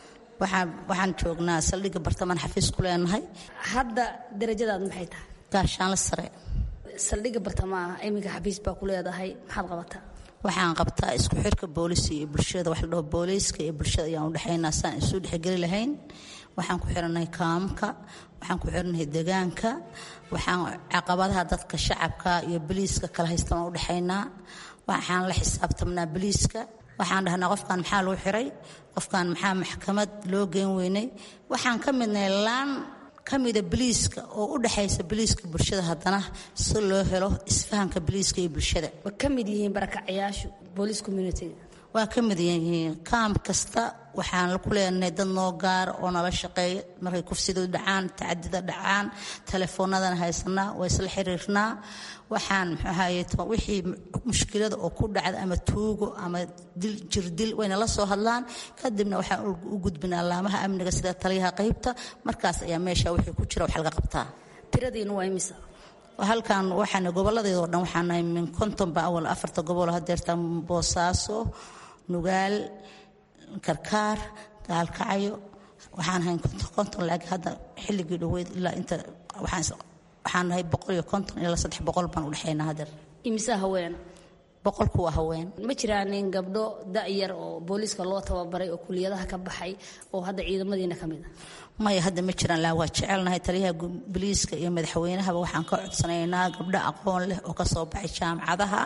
Speaker 19: waxaan joognaa saldhigga bartamaan xafiis ku leenahay
Speaker 20: hadda darajadaad maxay tahay
Speaker 19: gaashaanla sare
Speaker 20: saldhigga bartamaah iminka xafiis baa ku leedahay maxaad qabataa
Speaker 19: waxaan qabtaa isku xirka booliska iyo bulshada wax la dhaho booliiska iyo bulshada ayaan udhexaynaa saan isu dhexgeli lahayn waxaan ku xiranahay kaamka waxaan ku xiranahay degaanka waxaan caqabadaha dadka shacabka iyo boliiska kala haystaan udhexaynaa waxaan la xisaabtamnaa boliiska waxaan dhahnaa qofkan maxaa loo xiray qofkan maxaa maxkamad loo geen weynay waxaan ka midnay laan ka mida boliiska oo u dhexaysa boliiska bulshada haddana si loo helo isfahanka boliiska iyo bulshada
Speaker 20: ma ka mid yihiin barakacayaashu booliis communitiga
Speaker 19: waa ka mid yihiin kaam kasta waxaan ku leenahay dad noo gaara oo nala shaqeeya markay kufsidu dhacaan tacadida dhacaan telefoonadana haysanaa waa isla xiriirnaa waxaan mxuahaye wixii mushkilada oo ku dhacda ama tuugo ama dil jirdil wayna la soo hadlaan kadibna waxaan u gudbinaa laamaha amniga sida taliyaha qaybta markaas ayaa meesha wixii ku jira wax laga qabtaa
Speaker 20: tiradiina waa imisa
Speaker 19: halkan waxaan goboladeedoo dhan waxaan nahay min konton ba awal afarta gobol hadeerta boosaaso nugaal karkaar gaalkacyo waxaan ahay konton laakiin hadda xilligii dhoweyd ilaa inta waxaan nahay boqol iyo konton ilaa saddex boqol baan udhexaynaa hadeer
Speaker 20: imisa haween
Speaker 19: boqolku waa haween
Speaker 20: ma jiraanin gabdho da-yar oo booliiska loo tababaray oo kuliyadaha ka baxay oo hadda ciidamadiina ka mid a
Speaker 19: maya hadda ma jiraan laa waa jecelnahay taliyaha boliiska iyo madaxweynahaba waxaan ka codsanaynaa gabdho aqoon leh oo kasoo baxay jaamacadaha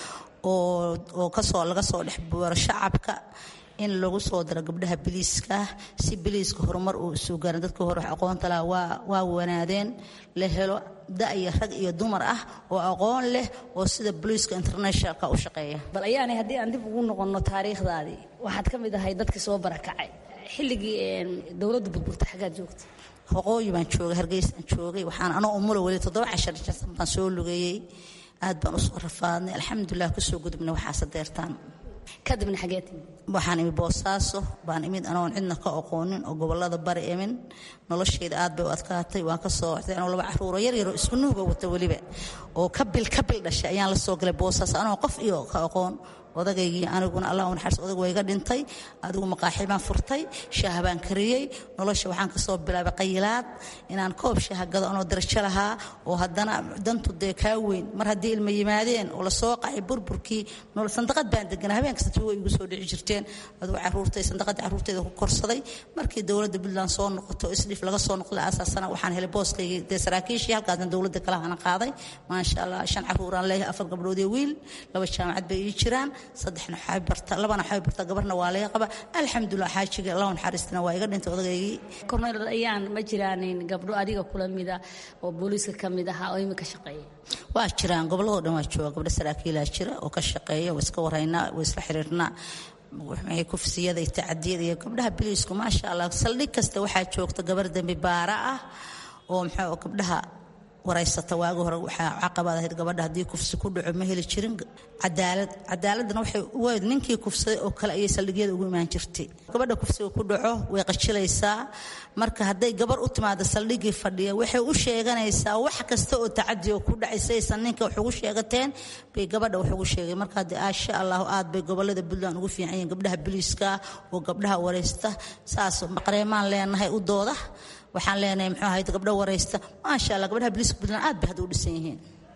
Speaker 19: oo kasoo laga soo dhex buuro shacabka in lagu soo daro gabdhaha biliiska si biliiska horumar uu isu gaaran dadkii hore aqoonta laha waa wanaadeen la helo da-iyo rag iyo dumar ah oo aqoon leh oo sida boliiska internationalka u shaqeeya
Speaker 20: bal ayaanay haddii aan dib ugu noqonno taariikhdaadii waxaad ka mid ahay dadkii soo barakacay xilligii dowladda burburta xaggaad joogta
Speaker 19: waqooyi baan joogay hargeysaan joogay waxaan anoo umulo weli toddoba cashar jansan baan soo lugeeyey aad baan usoo rafaadnay alxamdulilah kusoo gudubnay waxaase deertaan
Speaker 20: kadibna xagee timid
Speaker 19: waxaan imid boosaaso baan imid anoon cidna ka aqoonin oo gobolada bari imin noloshayda aad bay u adkaatay waan kasoo waxday anoo laba caruuro yaryaroo isku nuuga wata weliba oo kabil kabil dhashay ayaan la soo galay boosaaso anoo qof iyo ka aqoon odagaygii aniguna allah u naxariis odag waa iga dhintay adigu maqaaxi baan furtay shaah baan kariyey nolosha waxaan kasoo bilaabay qayilaad inaan koob shaah gado anoo darajo lahaa oo haddana dantu dee kaa weyn mar haddii ilma yimaadeen oo lasoo qacay burburkii sandaqad baan deganaa habeen kasta tuuga igu soo dhici jirteen adigu caruurtay sandaqadii caruurtayda ku korsaday markii dowladda puntland soo noqoto isdhif laga soo noqday aasaasana waxaan helay booskaygii dee saraakiishii halkaasna dowladda kalahana qaaday maasha allah shan caruuraan leeyahay afar gabdhood iyo wiil laba jaamacad bay ii jiraan saddexna waxay barta labana waxay barta gabarna waa laga qaba alxamdulilah xaajiga allah naxariistina waa iga dhintay odageygii
Speaker 20: korneyl ayaan ma jiraanin gabdho adiga kula mida oo booliiska ka mid ahaa oo imika shaqeeya
Speaker 19: waa jiraan gobolladoo dhan waa jooga gabdho saraakiilaa jira oo ka shaqeeya waa iska waraynaa waa isla xiriirnaa maxay kufsiyada iyo tacadiyada iyo gabdhaha biliisku maasha allah saldhig kasta waxaa joogta gabar dembi baara ah oo maxaa gabdhaha waraysata waagi hore waxaa caqabad ahayd gabadha haddii kufsi ku dhaco ma heli jirin cadaalad cadaaladana waxay uweyd ninkii kufsaday oo kale ayay saldhigyada ugu imaan jirtay gabadha kufsiga ku dhaco way qajilaysaa marka hadday gabar u timaado saldhigii fadhiya waxay u sheeganaysaa wax kasta oo tacadi oo ku dhacay saysan ninka wax ugu sheegateen bay gabadha wax ugu sheegay marka haddii aasha allahu aad bay gobolada puntland ugu fiican yihiin gabdhaha biliiska oo gabdhaha waraysta saas qareemaan leenahay u dooda waxaan leenahay muxuu ahayd gabdho waraysta maasha allah gabdhaha biliiska puntland aad bay hadda u dhisan yihiin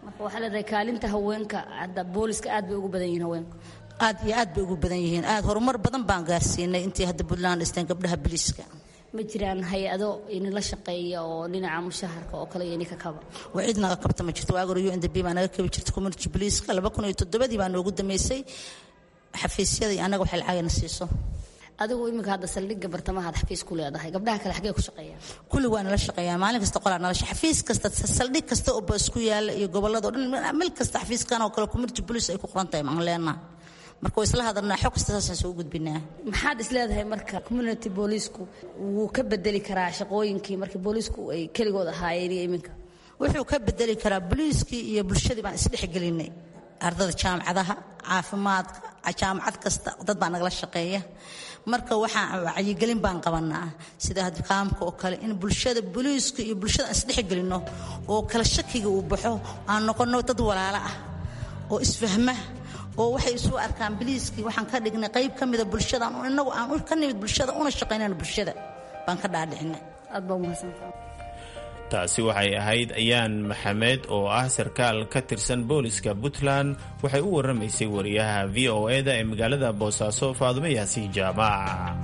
Speaker 20: marka waxaa leedahay kaalinta haweenka hadda booliska aad bay ugu badan yihiin haweenka
Speaker 19: aad iyo aad bay ugu badan yihiin aad horumar badan baan gaarsiinay intii hadda puntland dhisteen gabdhaha biliiska
Speaker 20: ma jiraan hay-ado inila shaqeeya oo dhinaca mushaharka oo kale iyo ininka kaba
Speaker 19: waa cid naga kabta ma jirto waagor u n d b baa naga kabi jirta community poliiska laba kun iyo toddobadii baa noogu dambeysay xafiisyada iyo annaga waxay lacagana siiso
Speaker 20: adigu iminka hadda saldhigga bartamahaad xafiis ku leedahay gabdhaha kale xaggee ku shaqeeyaan
Speaker 19: kulli waa nala shaqeeyaan maalin kasta qolaa nala xafiis kasta saldhig kasta oo baas ku yaala iyo gobolladao dhan meel kasta xafiiskan oo kale community police ay ku qoran tahay maan leenaha marka waa isla hadalnaa xog kasta saasaan soo gudbinaa
Speaker 20: maxaad is leedahay marka community booliisku wuu ka bedeli karaa shaqooyinkii markii booliisku ay keligood ahaayeen iyo iminka
Speaker 19: wuxuu ka bedeli karaa booliiskii iyo bulshadii baan isdhexgelinay ardada jaamacadaha caafimaadka jaamacad kasta dad baa nagala shaqeeya marka waxaan wacyigelin baan qabanaa sida kaamka oo kale in bulshada booliiska iyo bulshada aan isdhexgelino oo kala shakiga uu baxo aan noqono dad walaalo ah oo isfahma oo waxay isu arkaan biliiskii waxaan ka dhignay qayb ka mida bulshada inagu aan ka nimid bulshada una shaqaynayno bulshada baan ka dhaadhicinay
Speaker 20: aad baa umahadsantaa
Speaker 16: taasi waxay ahayd ayaan maxamed oo ah sarkaal ka tirsan booliska puntland waxay u warramaysay wariyaha v o e-da ee magaalada boosaaso faadumo yaasiin jaamac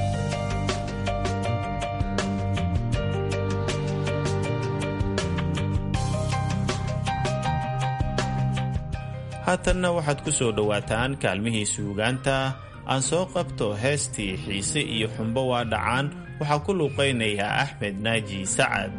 Speaker 16: haatanna waxaad ku soo dhowaataan kaalmihii suugaanta aan soo qabto heestii xiise iyo xumbo waa dhacaan waxaa ku luuqaynayaa axmed naaji sacad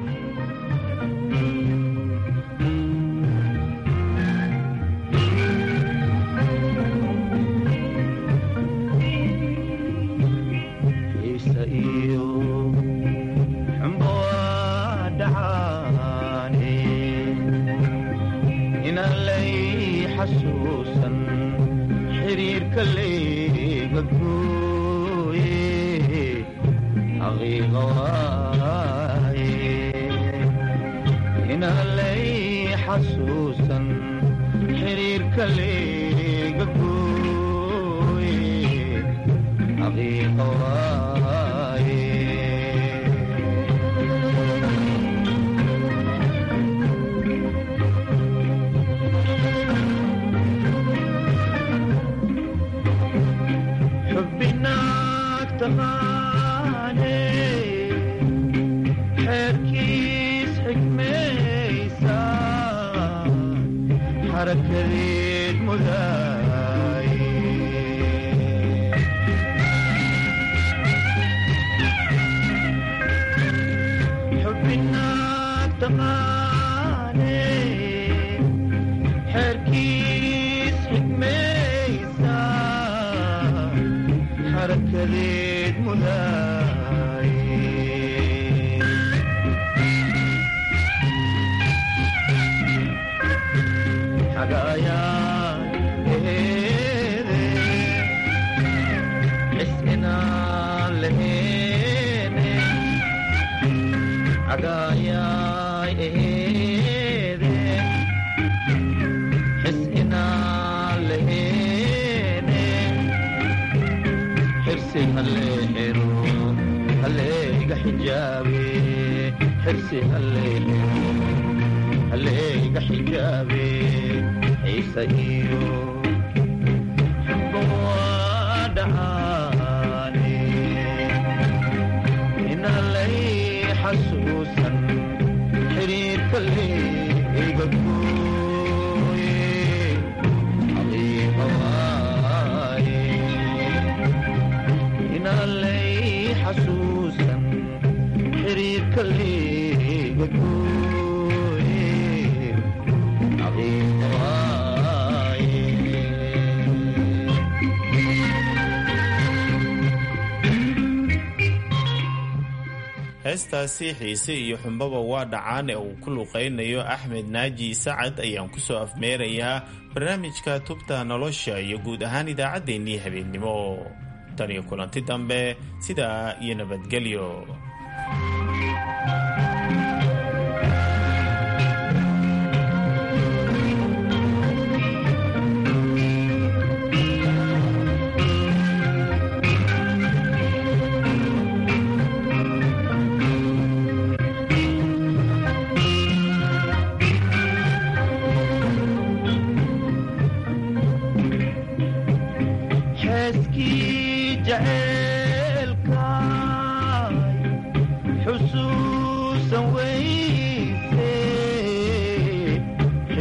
Speaker 16: heestaasi xiise iyo xumbaba waa dhacaan ee uu ku luuqaynayo axmed naaji sacad ayaan ku soo afmeerayaa barnaamijka tubta nolosha iyo guud ahaan idaacaddeenii habeennimo tan iyo kulanti dambe sidaa iyo nabadgelyo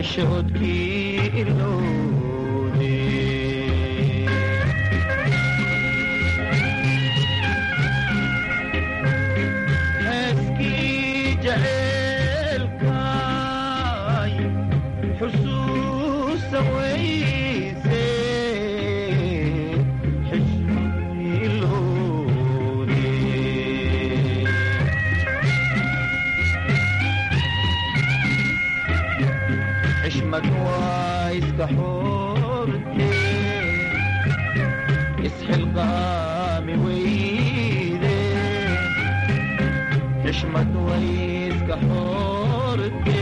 Speaker 21: xishoodkii ilowde heeskii jaceelkay xusuusa weyse xishoodkii ilowde xishmad waa iska xoorte isxilqaami weyde xishmad way iska xoorte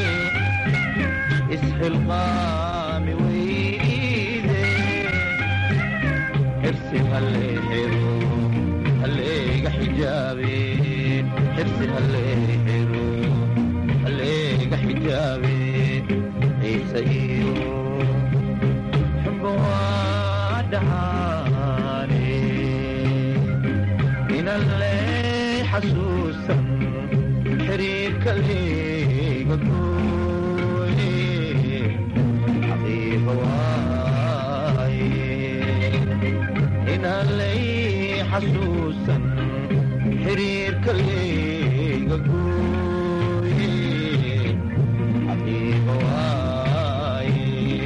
Speaker 21: isxilqaami weyde xirsi halleexiro halleega xijaabe xirsi halleexiro halleega xijaabe ciise iyo xubbo waa dhahaane inan le xasuusan xiriirka leega gooye xaqiiqa waaye inan lay xasuusan xiriirka leega gooye xaqiiqa waaye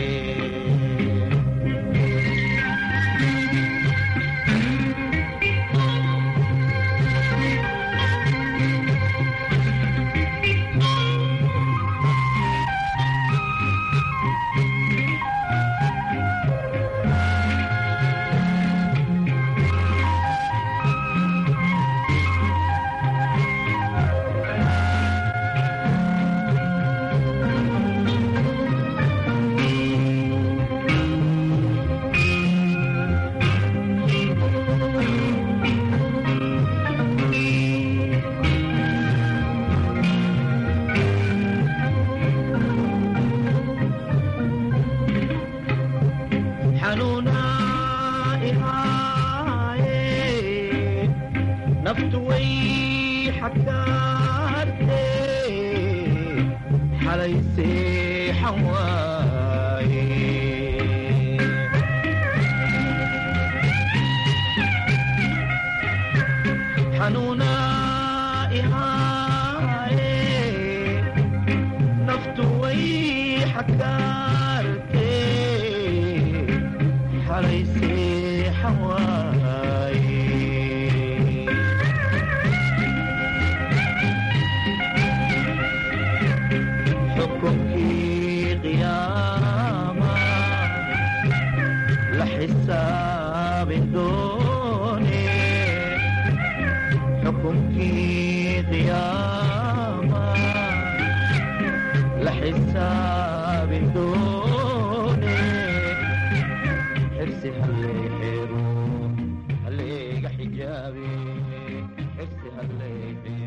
Speaker 21: xanuunaa ihaaye naftu way xakaarte xalay seexan waaye xanuunaa ihaaye naftu way xakaarte xalay seexan waaye xukunkii qiyaama la xisaabin doone xukunkii qiyaama la xisaabin doone xirsi halleexeero halleega xijaabe xirsi halleexeero